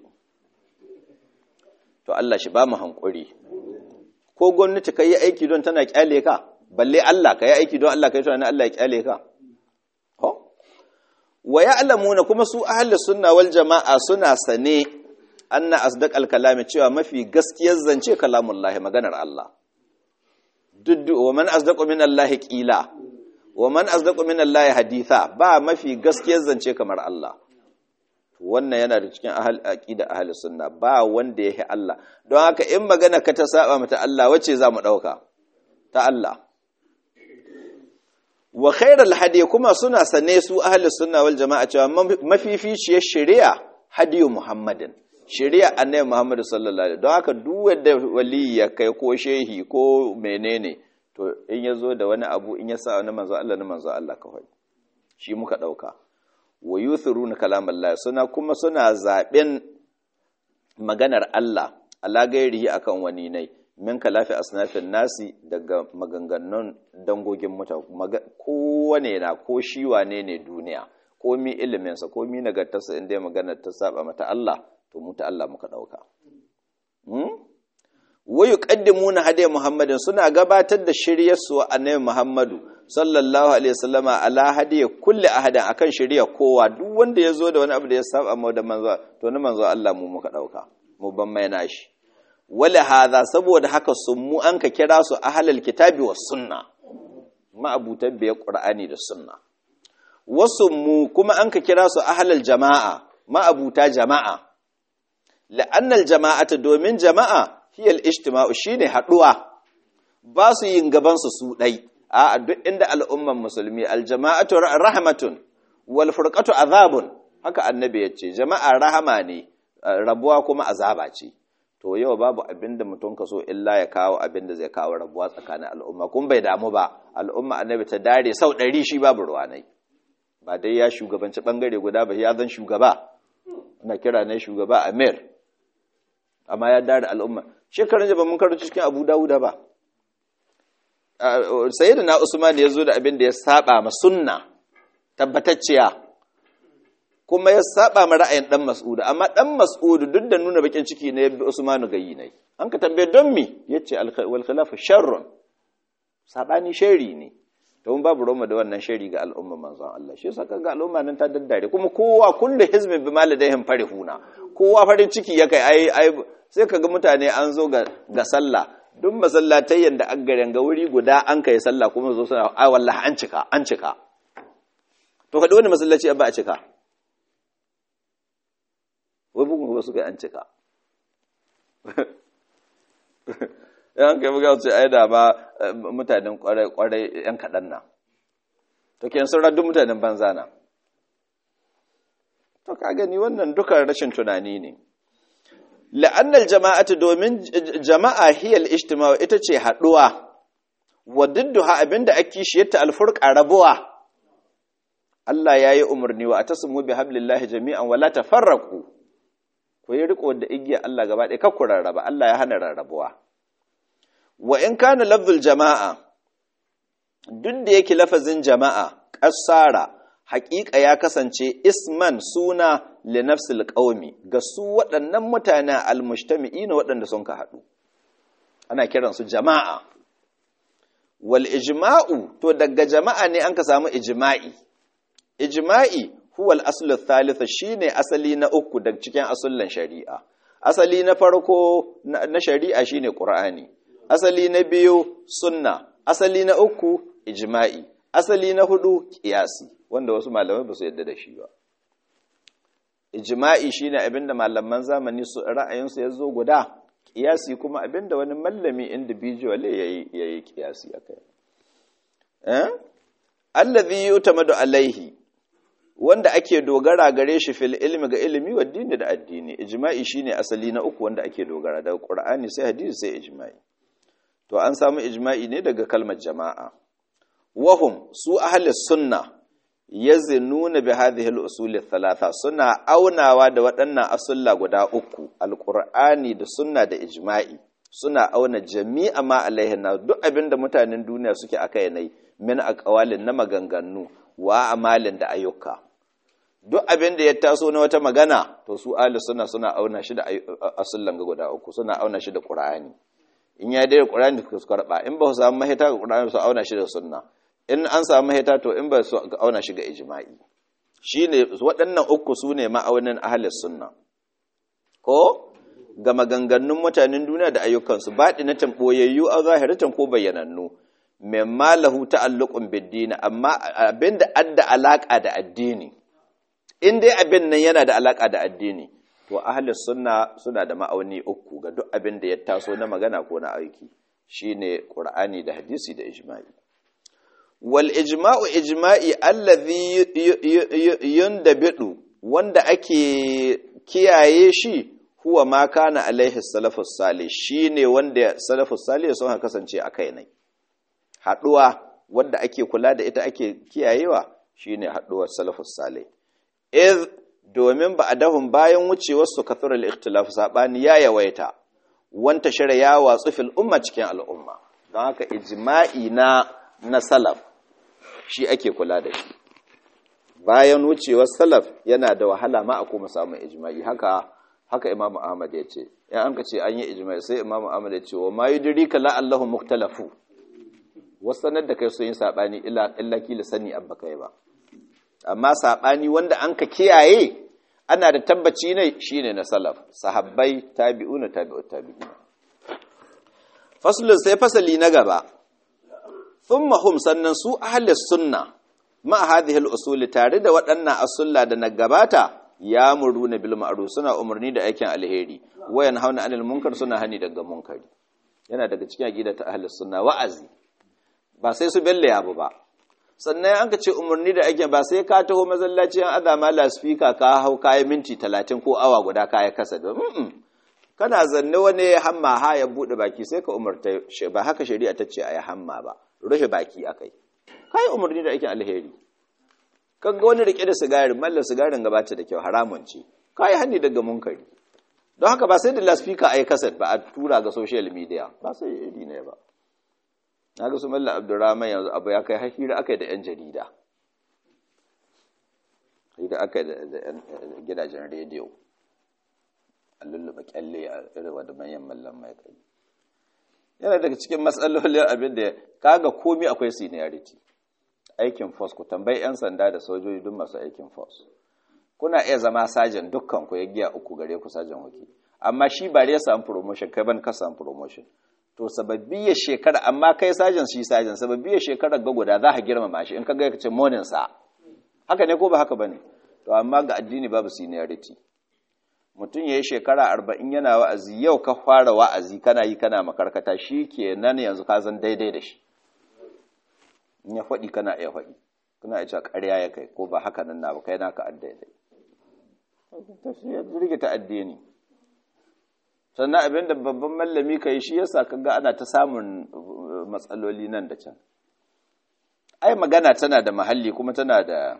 to Allah shi ba mu hankuri ko gwamnati ka yi aiki don tana kyale ka balle Allah ka yi aiki don Allah ka yi tunanin Allah ya kyale ka ho wa ya'lamuna kuma su ahli sunna wal jama'a suna sane anna asdaq al kalami cewa mafi gaskiyar zance kalamullahi maganar Allah duddu wa man asdaqu min Allah qila wa man asdaqu min Allah haditha ba mafi gaskiyar zance kamar Allah wannan yana da cikin ahal aqida ahli sunna ba wanda yake Allah don haka in magana ka ta saba mata Allah wacce za mu dauka ta Allah wa khairal hadi kuma suna sane su ahli sunna wal jama'a cewa mafificiyar shari'a hadiyu muhammadin shari'a annabi muhammad sallallahu alaihi don haka duk wanda wali ya kai ko shehi ko menene to in ya zo da wani abu in ya sa wani manzo Allah na manzo Allah kawai shi muka dauka wa yuthiruna kalamallahi suna kuma suna zaben maganar Allah ala gairihi akan wani nai min kalafi asnafin nasi daga maganganun dangogin mutane kowane na ko shi wane ne duniya ko mi iliminsa ko mi nagartarsa inda maganar ta saba mata Allah to mu ta Allah muka dauka wa yuqaddimuna hadiy muhammadin suna gabatar da shiryar su annabi muhammadu sallallahu alaihi wasallama ala hadiy kulli ahadin akan shiryar kowa duk wanda yazo da wani abu da ya saba mu da manzo to na manzo Allah mu muka dauka mu ban mai nashi wala hadha saboda haka sun mu an ka kira su ahlul kitabi was sunna ma'abutan biya qur'ani da sunna wasu mu kuma an ka kira su ahlul jama'a ma'abuta jama'a la'annal jama'ata domin jama'a hiyal ijtima'u shine haduwa ba su yin gaban su su dai a duk inda al'umman musulmi aljama'atu rahmatun wal furqatu azabun haka annabi yace jama'a rahama ne rabuwa kuma azaba ce to yau babu abinda mutum ka so illa ya kawo abinda zai kawo rabuwa tsakanin al'umma kun bai damu ba al'umma annabi ta dare sau ɗari shi babu ruwanai ba dai ya shugabanci bangare guda ba ya zan shugaba ana kira ne shugaba amir amma ya dare al'umma shekarun jaba mun karanci cikin abu dawuda ba sayyidina na usman ya zo da abin da ya saba ma sunna tabbatacciya kuma ya saba ma ra'ayin dan mas'ud amma dan mas'ud duk da nuna bakin ciki ne bi usmanu gayi ne an ka tambaye don mi yace wal khilafu sharrun sabani shari ne to mun babu roma da wannan shari ga al'umma manzon Allah shi yasa kaga al'umma nan ta daddare kuma kowa kullu hizbin bi maladayhim farihuna kowa farin ciki ya kai ai sai kaga mutane an zo ga ga sallah duk masallatai yanda an garen ga wuri guda an kai sallah kuma zo suna ai wallahi an cika an cika to kada wani masallaci ba a cika wai bugun ba su kai an cika yan kai buga su ai da ma mutanen kwarai kwarai yan kaɗan na to ke sun raddu mutanen banza na to ka gani wannan duka rashin tunani ne la'annal jama'atu domin jama'a hiyal ijtima'u ita ce haɗuwa wa didduha abinda ake shi yatta alfurqa rabuwa Allah ya yi umarni wa atasmu bi hablillahi jami'an wala tafarraqu ku yi riko da igiya Allah gaba ɗaya kakku rarraba Allah ya hana rarrabuwa wa in kana lafzul jama'a duk da yake lafazin jama'a ƙasara haƙiƙa ya kasance isman suna li nafsil qaumi ga su waɗannan mutane almujtami'ina waɗanda sun ka haɗu ana kiransu jama'a wal ijma'u to daga jama'a ne an ka samu ijma'i ijma'i huwa al-aslu ath shine asali na uku daga cikin asullan shari'a asali na farko na shari'a shine qur'ani asali na biyu sunna asali na uku ijma'i asali na hudu qiyasi wanda wasu malamai ba su yadda da shi ba ijma'i shine abinda malaman zamani su ra'ayinsu ya zo guda qiyasi kuma abinda wani mallami individual yayi yayi qiyasi akai eh allazi yutamadu alaihi wanda ake dogara gare shi fil ilmi ga ilimi wa dini da addini ijma'i shine asali na uku wanda ake dogara daga qur'ani sai hadisi sai ijma'i to an samu ijma'i ne daga kalmar jama'a wahum su ahli sunna yazinuna bi hadhihi al-usul thalatha suna aunawa da waɗannan asulla guda uku alqur'ani da sunna da ijma'i suna auna jami'a ma alaihinna duk abinda mutanen duniya suke akai nai min aqwalin na maganganu wa amalin da ayyuka duk abin da ya taso na wata magana to su ahli sunna suna auna shi da asullan ga guda uku suna auna shi da qur'ani in ya dai qur'ani su karba in ba su samu mahita ga qur'ani su auna shi da sunna in an samu mahita to in ba su auna shi ga ijma'i shine waɗannan uku su ne ma'aunin ahli sunna ko ga maganganun mutanen duniya da ayyukansu baɗi na tamboyayyu a zahiratan ko bayyanannu mimma lahu ta'alluqun bid-din amma abinda adda alaka da addini in dai abin nan yana da alaka da addini to ahlus sunna suna da ma'auni uku ga duk abin da ya taso na magana ko na aiki shine qur'ani da hadisi da ijma'i wal ijma'u ijma'i allazi yundabidu wanda ake kiyaye shi huwa ma kana alaihi salafus salih shine wanda salafus salih sun kasance a kai ne haduwa wanda ake kula da ita ake kiyayewa shine haduwar salafus salih iz domin ba adahum bayan wucewar su kathura al-ikhtilaf sabani ya yawaita wanta shara ya watsu fil umma cikin al'umma don haka ijma'i na na salaf shi ake kula da shi bayan wucewar salaf yana da wahala ma a kuma samun ijma'i haka haka imamu ahmad ya ce ya an ka ce an yi ijma'i sai imamu ahmad ya ce wa ma yudrika la allahu muktalafu wasanar da kai sun yi sabani illa illa kila sani abba kai ba amma sabani wanda an ka kiyaye ana da tabbaci ne shine na salaf sahabbai tabi'una tabi'ut tabi'ina faslun sai fasali na gaba thumma hum sannan su ahlus sunna ma hadhihi al-usul tare da waɗannan asulla da na gabata ya muruna bil ma'ruf suna umarni da aikin alheri wayan hauna anil munkar suna hani daga munkari yana daga cikin aqida ta ahlus sunna wa'azi ba sai su belle abu ba sannan an ka ce umarni da aikin ba sai ka taho masallaci an azama la speaker ka hau kayan minti 30 ko awa guda kaya kasa da kana zanne wani hamma ha ya bude baki sai ka umarta ba haka shari'a ta ce ayi hamma ba rufe baki akai kai umarni da aikin alheri kaga wani rike da sigari mallar sigarin gabata da kyau haramun ce kai hanni daga munkari don haka ba sai da laspika a yi kasar ba a tura ga social media ba sai iri ne ba na ga su mallar abdurrahman yanzu abu ya kai hira aka yi da 'yan jarida hira aka yi da gidajen rediyo a lullube kyalle a irin da manyan mallan mai kai yana daga cikin matsalolin abin da kaga komi akwai seniority aikin force ku tambayi 'yan sanda da sojoji duk masu aikin force kuna iya zama sajan dukkan ku ya giya uku gare ku sajan waki amma shi ba ya samu promotion kai ban ka samu promotion to sababbi ya shekara amma kai sajan shi sajan sababbi ya shekara ga guda za ka girmama shi in ka ga kace morning sa haka ne ko ba haka bane to amma ga addini babu seniority mutum ya yi shekara arba'in yana wa'azi yau ka fara wa'azi kana yi kana makarkata shi ke nan yanzu ka zan daidai da shi in ya faɗi kana iya faɗi kuna iya cewa ƙarya ya kai ko ba haka nan na ba kai naka addaidai rike ta addini sannan abin da babban mallami ka yi shi yasa kaga ana ta samun matsaloli nan da can ai magana tana da mahalli kuma tana da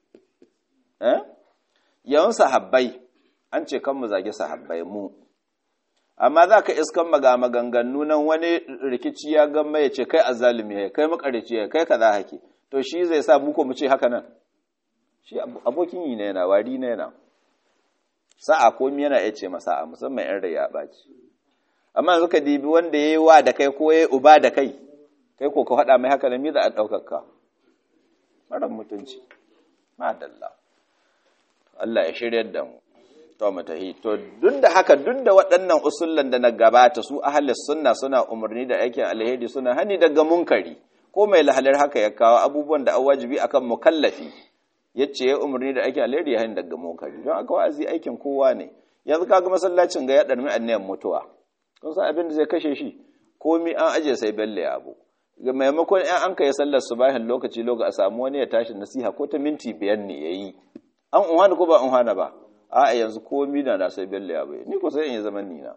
eh yawan sahabbai an ce kan mu zage sahabbai mu amma za ka iskan maga maganganu nan wani rikici ya gama ya ce kai azalimi ya kai makarici ya kai kaza hake to shi zai sa muku mu ce haka nan shi abokin yi na yana wari na yana sa'a komi yana iya ce masa a musamman yan rai ya ɓaci amma yanzu ka dibi wanda ya yi wa da kai ko ya yi uba da kai kai ko ka faɗa mai haka nan mi za a ɗaukar ka marar mutunci madalla Allah ya shirya da mu to matahi to duk da haka duk da waɗannan usullan da na gabata su ahlus sunna suna umarni da aikin alheri suna hani daga munkari ko mai lahalar haka ya kawo abubuwan da wajibi akan mukallafi yace ya umarni da aikin alheri ya hani daga munkari don aka wa'azi aikin kowa ne yanzu kaga masallacin ga ya ɗarmi annayan mutuwa kun san abin da zai kashe shi komi an aje sai belle abu ga maimakon ɗan an kai sallar subahin lokaci lokaci a samu wani ya tashi nasiha ko ta minti biyar ne yayi an unhana ko ba unhana ba a yanzu komi na na sai bello ya bai ni ko sai in yi zaman nina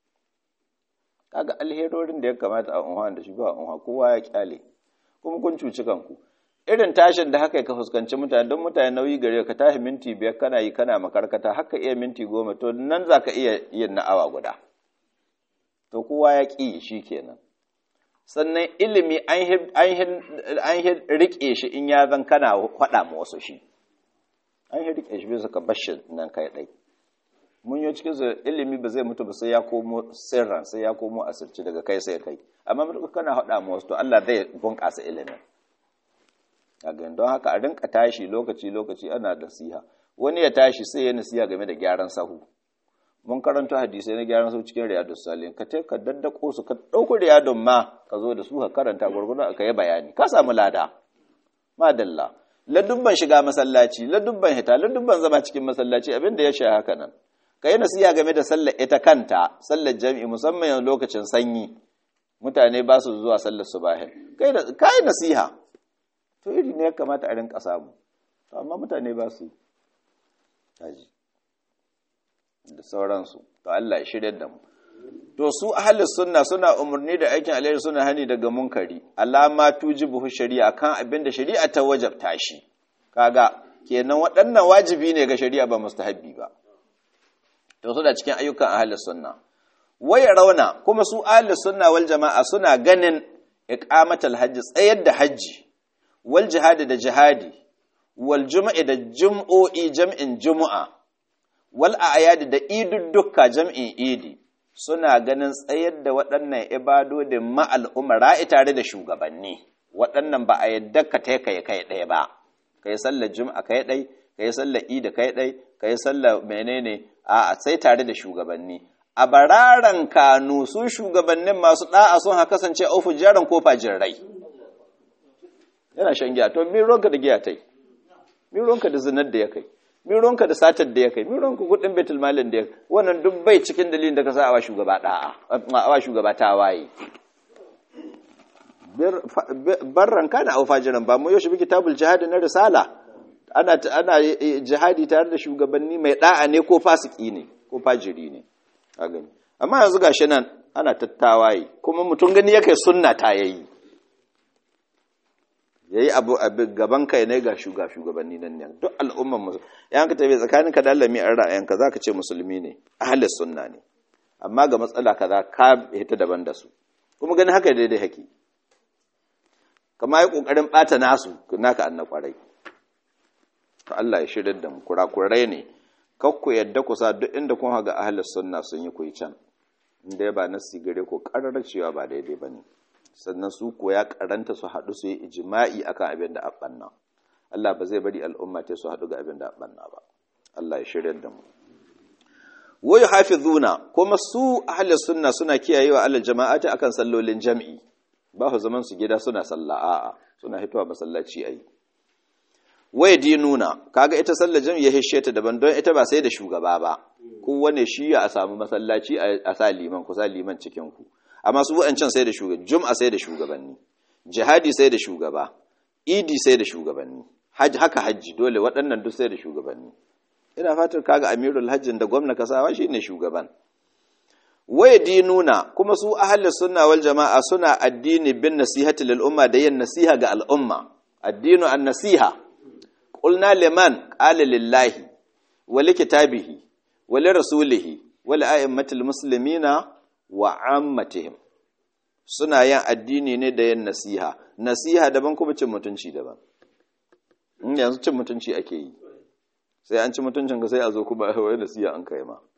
kaga alherorin da ya kamata a unhuwa da shi ba unhuwa kowa ya kyale kuma kun cuci kanku irin tashin da haka ka fuskanci mutane don mutane nauyi gare ka tashi minti biyar kana yi kana makarkata haka iya minti goma to nan za ka iya yin na awa guda to kowa ya ƙi shi kenan sannan ilimi an riƙe shi in ya zan kana faɗa ma wasu shi an yi rike shi bisa ka bashi nan kai ɗai mun yi cikin su ilimi ba zai mutu ba sai ya komo sirran sai ya komo asirci daga kai sai kai amma mutu kana haɗa ma wasu to Allah zai bunƙasa ilimin a don haka a rinka tashi lokaci lokaci ana da siha wani ya tashi sai ya nasiha game da gyaran sahu mun karanta hadisai na gyaran sahu cikin riyadus salihin ka te ka daddako su ka ɗauko riyadun ma ka zo da su ka karanta gurgurda ka yi bayani ka samu lada madalla ladubban shiga masallaci ladubban hita ladubban zama cikin masallaci abin da ya sha haka nan ka yi nasiha game da sallar ita kanta sallar jami'i musamman yanzu lokacin sanyi mutane ba su zuwa sallar subahin ka yi nasiha to iri ne ya kamata a rinka samu amma mutane ba su yi da sauransu to Allah ya shirya da mu to su ahlus sunna suna umarni da aikin alheri suna hani daga munkari alama tujibu shari'a kan abin da shari'a ta wajabta shi kaga kenan waɗannan wajibi ne ga shari'a ba mustahabbi ba to su da cikin ayyukan ahlus sunna waya rauna kuma su ahlus sunna wal jama'a suna ganin iqamatul hajji tsayar da hajji wal jihadi da jihadi wal jum'i da jum'o'i jam'in jumu'a wal a'yadi da idudduka jam'in idi suna ganin tsayar da waɗannan ibadodin ma'al umara tare da shugabanni waɗannan ba a yadda ka ta kai kai ɗaya ba kai sallar juma'a kai ɗai kai sallar idi kai ɗai kai sallar menene a sai tare da shugabanni a bararan kanu su shugabannin masu ɗa'a sun haka kasance ofu jaran ko rai. yana shan giya to mi ronka da giya tai mi ronka da zinar da ya kai mironka da satar da ya kai mironka kudin betul malin da ya kai wannan duk bai cikin dalilin da ka sa awa shugaba da'a awa shugaba ta waye barran kana au fajiran ba mu yoshi kitabul jihad na risala ana ana jihadi tare da shugabanni mai da'a ne ko fasiki ne ko fajiri ne a gani amma yanzu gashi nan ana tattawaye kuma mutum gani yake sunna ta yayi ya yi abu a gaban kai ne ga shuga shugabanni nan ne duk al'umman musu yan ka tafi tsakanin ka da lami an ra'ayanka za ka ce musulmi ne ahalis sunna ne amma ga matsala kaza ka hita daban da su kuma gani haka daidai haki kama yi kokarin bata nasu naka an na kwarai to Allah ya shirya da mu kurakurai ne kakku yadda ku sa duk inda kun haga ahalis sunna sun yi kuyi can inda ba nasi gare ko karar cewa ba daidai bane sannan su ko ya karanta su haɗu su yi ijima'i akan abin da abanna Allah ba zai bari al'umma ta su haɗu ga abin da abanna ba Allah ya shirya da mu wa yuhafizuna kuma su ahli sunna suna kiyayewa alal jama'ati akan sallolin jam'i ba su zaman su gida suna sallah a'a suna hitowa masallaci ayi wa dinuna kaga ita sallar jam'i ya hishe ta daban don ita ba sai da shugaba ba kowane shi ya a samu masallaci a sa liman ku sa liman cikin ku amma su waɗancan sai da shugaba jum'a sai da shugabanni jihadi sai da shugaba idi sai da shugabanni haka hajji dole waɗannan duk sai da shugabanni ina fatar kaga amirul hajjin da gwamna kasawa shine shugaban waye dinuna kuma su ahli sunna wal jama'a suna addini bin nasihati lil umma da yin nasiha ga al'umma addinu an nasiha qulna liman qala lillahi wa likitabihi wa lirasulihi wa li a'immatil muslimina wa ammatihim suna yin addini ne da yin nasiha nasiha daban kuma cin mutunci daban in yanzu cin mutunci ake yi sai an ci mutuncin ka sai a zo kuma wai nasiha an kai ma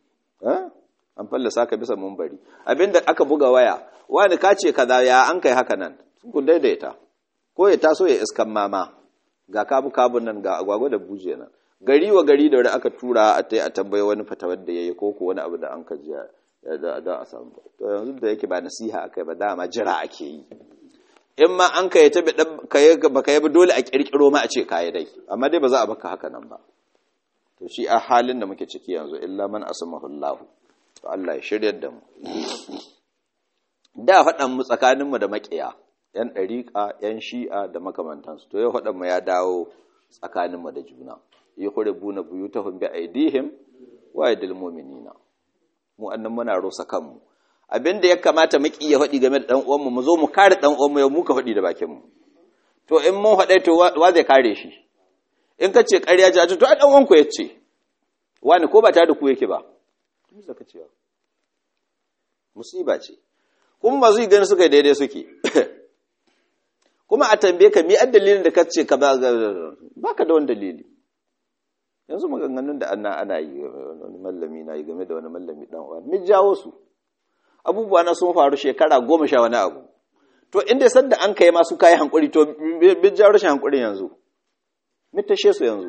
an fallasa ka bisa mumbari abinda aka buga waya wani ka ce kaza ya an kai haka nan ku daidaita ko ya taso ya iskan mama ga kabu kabun nan ga agwagwa da buje nan gari wa gari da wani aka tura a tai a tambaye wani fatawar da yayi ko ko wani abu da an ka jiya da a samu to yanzu da yake ba nasiha akai ba dama jira ake yi in ma an kai ta ba ka yi dole a kirkiro ma a ce kayi dai amma dai ba za a baka haka nan ba to shi a halin da muke ciki yanzu illa man asmahu Allah to Allah ya shiryar da mu da faɗan mu tsakanin mu da makiya yan ɗariƙa yan shi'a da makamantansu to yau faɗan mu ya dawo tsakanin mu da juna yuhribuna buyutahum bi aidihim wa aidil mu'minina mu annan muna rosa kanmu abinda ya kamata mu ya faɗi game da dan uwanmu mu zo mu kare dan uwanmu yau muka faɗi da bakin mu to in mun faɗai to wa zai kare shi in ka ce ƙarya ji a to a ɗan uwanku ya ce wani ko ba ta da ku yake ba musa ka cewa musiba ce kuma ba zai gani suka daidai suke kuma a tambaye ka mi dalilin da ka ce ka ba ka da wani dalili yanzu maganganun da ana ana yi wani mallami na yi game da wani mallami dan uwa mi jawo su abubuwa na sun faru shekara goma sha wani abu to inda sanda an kai masu kayi hankuri to mi jawo rashin hankurin yanzu mi tashe su yanzu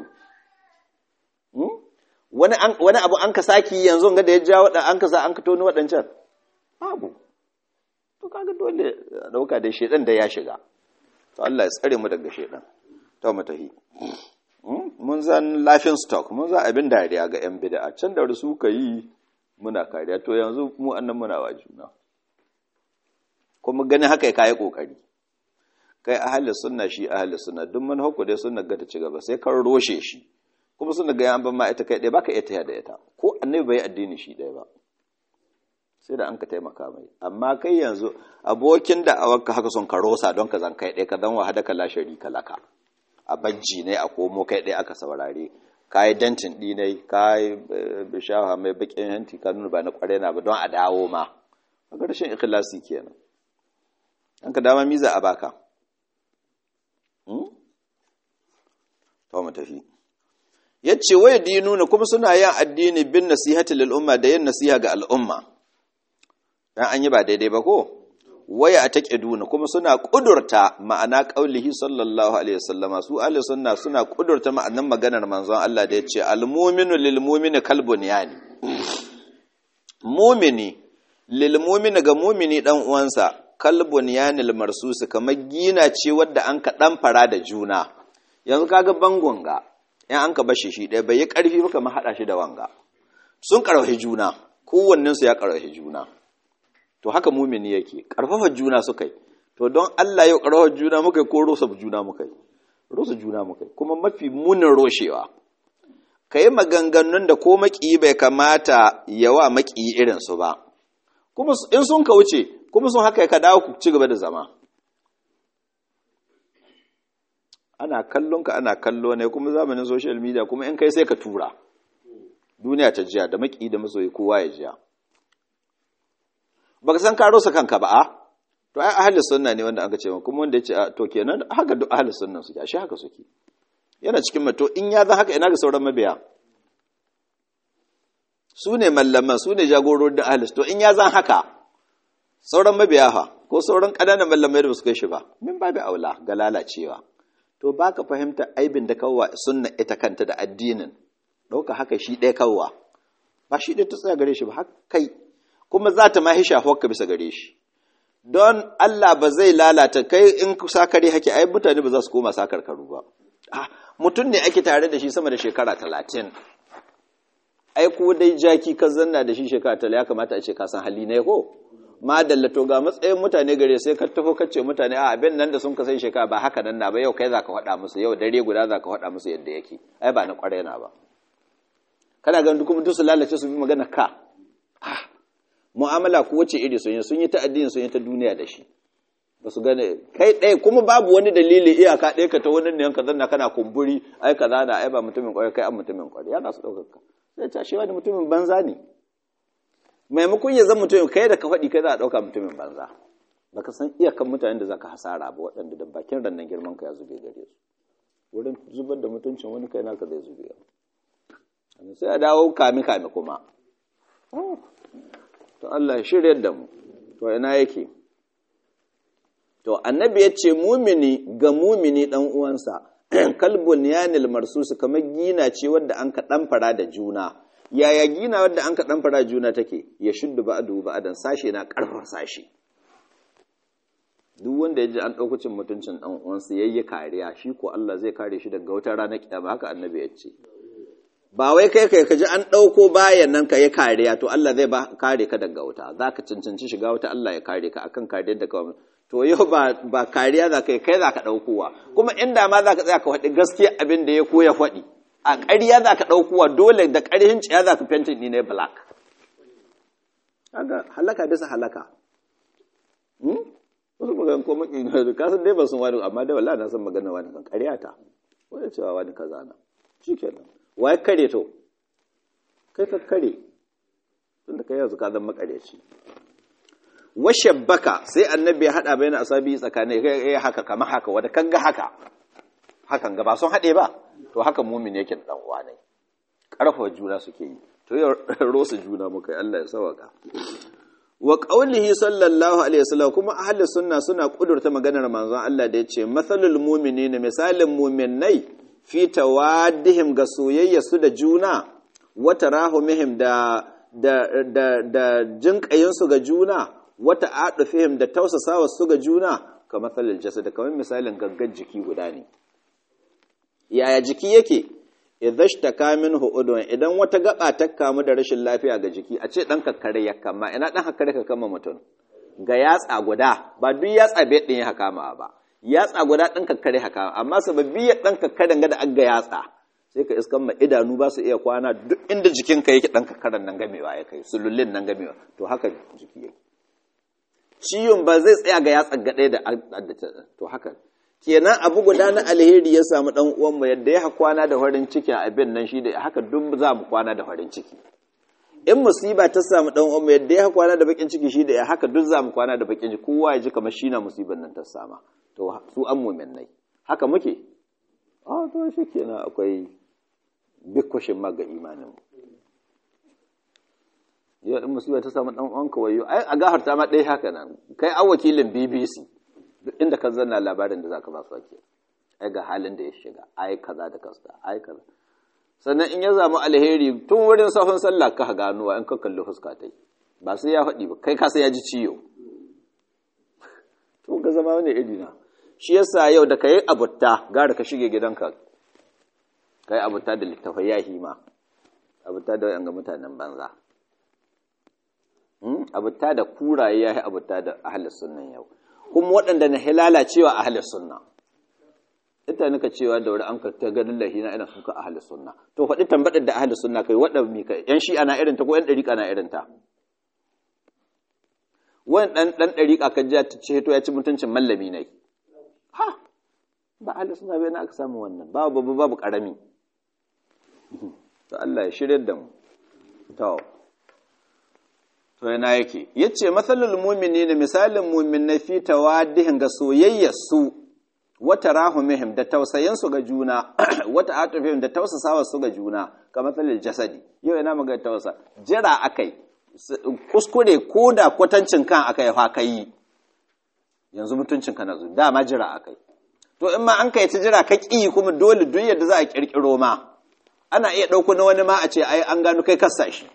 wani wani abu an ka saki yanzu ga da ya jawo da an ka sa an ka toni waɗancan babu to kaga dole a dauka da shedan da ya shiga to Allah ya tsare mu daga shedan to mu tahi mun zan lafin stock mun za abin dariya ga yan bid'a can da su ka yi muna kariya to yanzu mu annan muna wa juna kuma gani haka kai kokari kai ahli sunna shi ahli sunna duk man hukku dai sunna ga ta ci gaba sai kan roshe shi kuma sunna ga yan ban ma ita kai dai baka iya taya da ita ko annabi bai addini shi dai ba sai da an ka taimaka mai amma kai yanzu abokin da awarka haka son ka rosa don ka zan kai dai ka zan wahada ka la sharika laka a bajji ne a komo kai dai aka saurare ka yi dantin ɗinai ka yi bishawa mai bakin hanti ka nuna ba na kware na ba don a dawo ma a ƙarshen ikhlasi kenan an ka dama miza a baka to mu tafi yace waya dinuna kuma suna yin addini bin nasihati lil umma da yin nasiha ga al'umma dan an yi ba daidai ba ko waya a taƙiduna kuma suna ƙudurta ma'ana ƙaulihi sallallahu alaihi wasallama su ahli sunna suna ƙudurta ma'anan maganar manzon Allah da ya ce almuminu lil mumini kalbun yani mumini lil mumini ga mumini dan uwansa kalbun yani lil marsusi kamar gina ce wadda an ka dan fara da juna yanzu kaga bangon ga in an ka bashi shi ɗaya bai yi ƙarfi ba kamar haɗa shi da wanga sun ƙarfafi juna kowannensu ya ƙarfafi juna to haka mumini yake karfafa juna suka yi to don Allah yau karfafa juna muka yi ko rosa juna muka yi rosa juna muka yi kuma mafi munin roshewa ka yi maganganun da ko maƙiyi bai kamata yawa maƙiyi irinsu ba kuma in sun ka wuce kuma sun haka ka dawo ku ci gaba da zama ana kallon ka ana kallo ne kuma zamanin social media kuma in kai sai ka tura duniya ta jiya da maƙiyi da masoyi kowa ya jiya baka san ka rosa kanka ba a to ai ahli sunna ne wanda aka ce kuma wanda yace to kenan haka duk ahli sunna suke ashe haka suke yana cikin mato in ya zan haka ina ga sauran mabiya su ne mallaman su ne jagororin da ahli to in ya zan haka sauran mabiya fa ko sauran ƙananan mallamai da su kai shi ba min babu aula ga lalacewa to baka fahimta aibin da kawwa sunna ita kanta da addinin ɗauka haka shi ɗaya kawwa ba shi ɗaya ta tsaya gare shi ba haka kai kuma za ta mahi shafuwarka bisa gare shi don Allah ba zai lalata kai in sakare hake ai mutane ba za su koma sakar karu ba mutum ne ake tare da shi sama da shekara talatin ai ko dai jaki ka zanna da shi shekara talatin ya kamata a ce ka san hali ne ko ma dallato ga matsayin mutane gare sai ka taho kace mutane a abin nan da sun ka sai shekara ba haka nan na ba yau kai za ka faɗa musu yau dare guda za ka faɗa musu yadda yake ai ba na ƙwarai na ba kana ganin duk mutum su lalace su bi magana ka mu'amala ko wace iri sun yi sun yi ta addini sun yi ta duniya da shi ba su gane kai ɗaya kuma babu wani dalili iyaka ɗaya ka ta wani ne ka zanna kana kumburi ai ka zana ai ba mutumin ƙwarai kai an mutumin ƙwarai yana su ɗaukar ka sai ta shi wani mutumin banza ne maimakon ya zan mutumin kai da ka faɗi kai za a ɗauka mutumin banza baka san iyakan mutanen da zaka hasara ba waɗanda da bakin rannan girman ka ya zube gare su wurin zubar da mutuncin wani kai naka zai zube sai a dawo kame kame kuma to Allah shiryar da mu to ina yake to annabi ya ce mumini ga mumini dan uwansa kalbun yanil marsus kamar gina ce wadda an ka dan fara da juna yaya gina wadda an ka dan fara juna take ya shuddu ba'du ba'dan sashe na karfar sashe duk wanda ya ji an ɗauko cin mutuncin ɗan uwansa yayi kariya shi ko Allah zai kare shi daga wata ranar kiyama haka annabi ya ce ba wai kai kai ka ji an ɗauko bayan nan ka yi kariya to Allah zai ba kare ka daga wuta za ka cancanci shiga wuta Allah ya kare ka akan kariyar da ka to yau ba ba kariya za ka yi kai za ka ɗaukowa kuma inda ma za ka tsaya ka faɗi gaskiya abin da ya koya faɗi a ƙarya za ka ɗaukowa dole da ƙarhin ciya za ka fentin ni ne black kaga halaka bisa halaka wasu magana ko maki ka san dai ba sun wani amma dai wallahi na san magana wani kan ƙarya ta wani cewa wani kaza na shikenan waye kare to kai ka kare tunda kai yanzu ka zama makareci washabbaka sai annabi ya hada bayan asabi tsakanin kai haka kamar haka wanda kanga haka hakan ga ba sun hade ba to haka mumin yake dan uwa ne karfafa juna suke yi to yau rosa juna muka yi Allah ya sawaka wa qaulihi sallallahu alaihi wasallam kuma ahli sunna suna kudurta maganar manzon Allah da yace masalul mu'minina misalin mu'minai fi tawaddihim ga soyayya su da juna wa tarahumihim da da da da jinkayin su ga juna wata adufihim da tausasawa su ga juna kamar matsalin jasad kamar misalin gaggar jiki guda ne yaya jiki yake idhashtaka minhu udwan idan wata gaba ta kamu da rashin lafiya ga jiki a ce dan kakkare ya kama ina dan kakkare ka kama mutum ga yatsa guda ba duk yatsa bai din ya kama ba yatsa guda dan kakkare haka amma sababbi ya dan kakkaren ga da aga yatsa sai ka iskan ma idanu ba su iya kwana duk inda jikinka yake dan kakkaren nan gamewa ya kai sulullin nan gamewa to haka jiki yake ciwon ba zai tsaya ga yatsa gaɗe da to haka kenan abu guda na alheri ya samu dan uwan mu yadda ya kwana da farin ciki a abin nan shi da haka duk za mu kwana da farin ciki in musiba ta samu dan uwan mu yadda ya kwana da bakin ciki shi da haka duk za mu kwana da bakin ciki kowa ya ji kamar shi na musibar nan ta sama to su an mu'minnai haka muke a to shi kenan akwai big question ma ga imanin mu yau in musiba ta samu dan uwanka wayo ai a gafarta ma dai haka nan kai an wakilin BBC duk inda ka zanna labarin da zaka ba su ake ai ga halin da ya shiga ai kaza da kasta ai kaza sannan in ya zamu alheri tun wurin safin sallah ka ganuwa in ka kalli fuska tai ba sai ya faɗi ba kai ka sai ya ji ciwo to ga zama wani iri na shi yasa yau da kai abutta gara ka shige gidanka kai abutta da littafai ya hima abutta da wayan ga mutanen banza abutta da kuraye ya yi abutta da ahalis sunnan yau kuma waɗanda na lalacewa ahalis sunna ita nika cewa da wuri an ka ta ganin lahina ina suka ahalis sunna to faɗi tambaɗar da ahalis sunna kai waɗanda mi kai yan shi'a na irinta ko yan ɗariƙa na irinta wani ɗan ɗan ɗariƙa ka ji ta ce to ya ci mutuncin mallami ne ha ba ahalis sunna bai na aka samu wannan babu babu babu ƙarami to Allah ya shirya da mu to to yana yake yace masalul mu'minina misalin mu'minai fi tawadihin ga soyayyar su wata rahumihim da tausayin su ga juna wata atufihim da tausasawa su ga juna ka masalul jasadi yau ina magana tausa jira akai kuskure ko da kwatancin kan akai fa kai yanzu mutuncin ka na zu dama jira akai to in ma an kai ta jira ka ki kuma dole duk yadda za a kirkiro ma ana iya ɗauko na wani ma a ce ai an gano kai kassa shi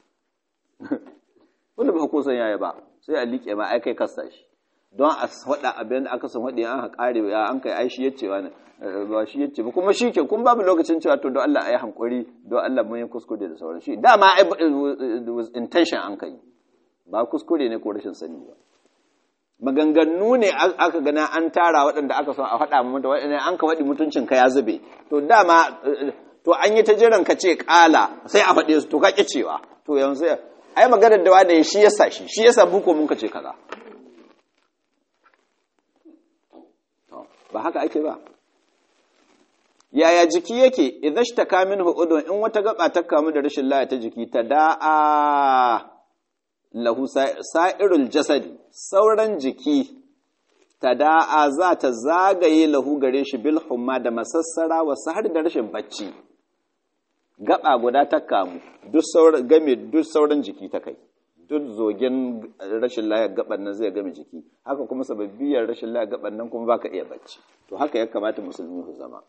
wanda ba kusan yaya ba sai a liƙe ma ai kai kasta shi don a faɗa abin da aka san faɗi an haƙare ya an kai ai shi yace wani ba shi yace ba kuma shi ke kun babu lokacin cewa to don Allah ayi hankuri don Allah mun yi kuskure da sauran shi dama ai was intention an kai ba kuskure ne ko rashin sani ba maganganu ne aka gana an tara waɗanda aka son a faɗa mu da waɗanda an ka faɗi mutuncin ka ya zube to dama to an yi ta jiran ka ce ƙala sai a faɗe su to ka ƙi cewa to yanzu ai maganar da wani shi yasa shi shi yasa buko mun kace kaza ba haka ake ba yaya jiki yake idan shi ta kamin udun in wata gaba ta kamu da rashin laya ta jiki ta da'a lahu sa'irul jasadi sauran jiki ta da'a za ta zagaye lahu gare shi bil humma da masassara wasu har da rashin bacci gaba guda ta kamu duk sauran game duk sauran jiki ta kai duk zogen rashin layar gaban nan zai game jiki haka kuma sababbiyar rashin layar gaban nan kuma baka iya bacci to haka ya kamata musulmi su zama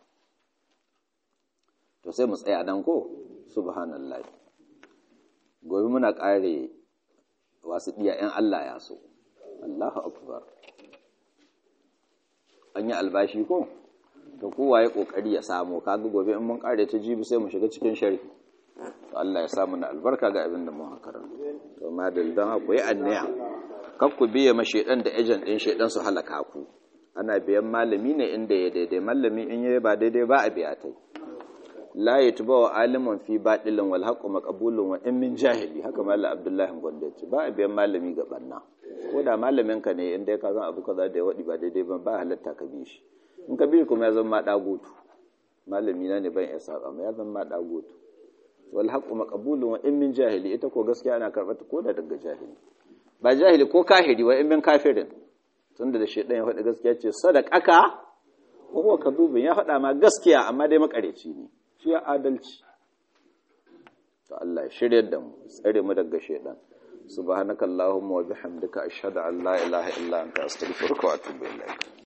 to sai mu tsaya nan ko subhanallah gobe muna kare wasu diya yan Allah ya so Allahu akbar an yi albashi ko to kowa ya kokari ya samu kaga gobe in mun kare ta jibi sai mu shiga cikin sharhi to Allah ya samu na albarka ga abin da mun karanta to madal dan ku yi annaya kar ku biye ma shedan da agent din shedan su halaka ku ana biyan malami ne inda ya daidai malami in yayi ba daidai ba a biya tai la yatba wa alimun fi batilin wal haqqu maqbulun wa in min jahili haka mallam abdullahi gonda ce ba a biyan malami ga banna ko da malamin ka ne inda ka san abu kaza da ya wadi ba daidai ba ba halatta ka bi shi in ka bi kuma ya zama dagutu malami na ne ban ya saba ma ya zama dagutu wal haqqu maqbulun wa in min jahili ita ko gaskiya ana karɓar ta ko da daga jahili ba jahili ko kahiri wa in min kafirin tunda da shedan ya faɗi gaskiya ce sadaqaka ko huwa kadubin ya faɗa ma gaskiya amma dai makareci ne shi ya adalci to Allah ya shiryar da mu tsare mu daga shedan subhanakallahumma wa bihamdika ashhadu an la ilaha illa anta astaghfiruka wa atubu ilaik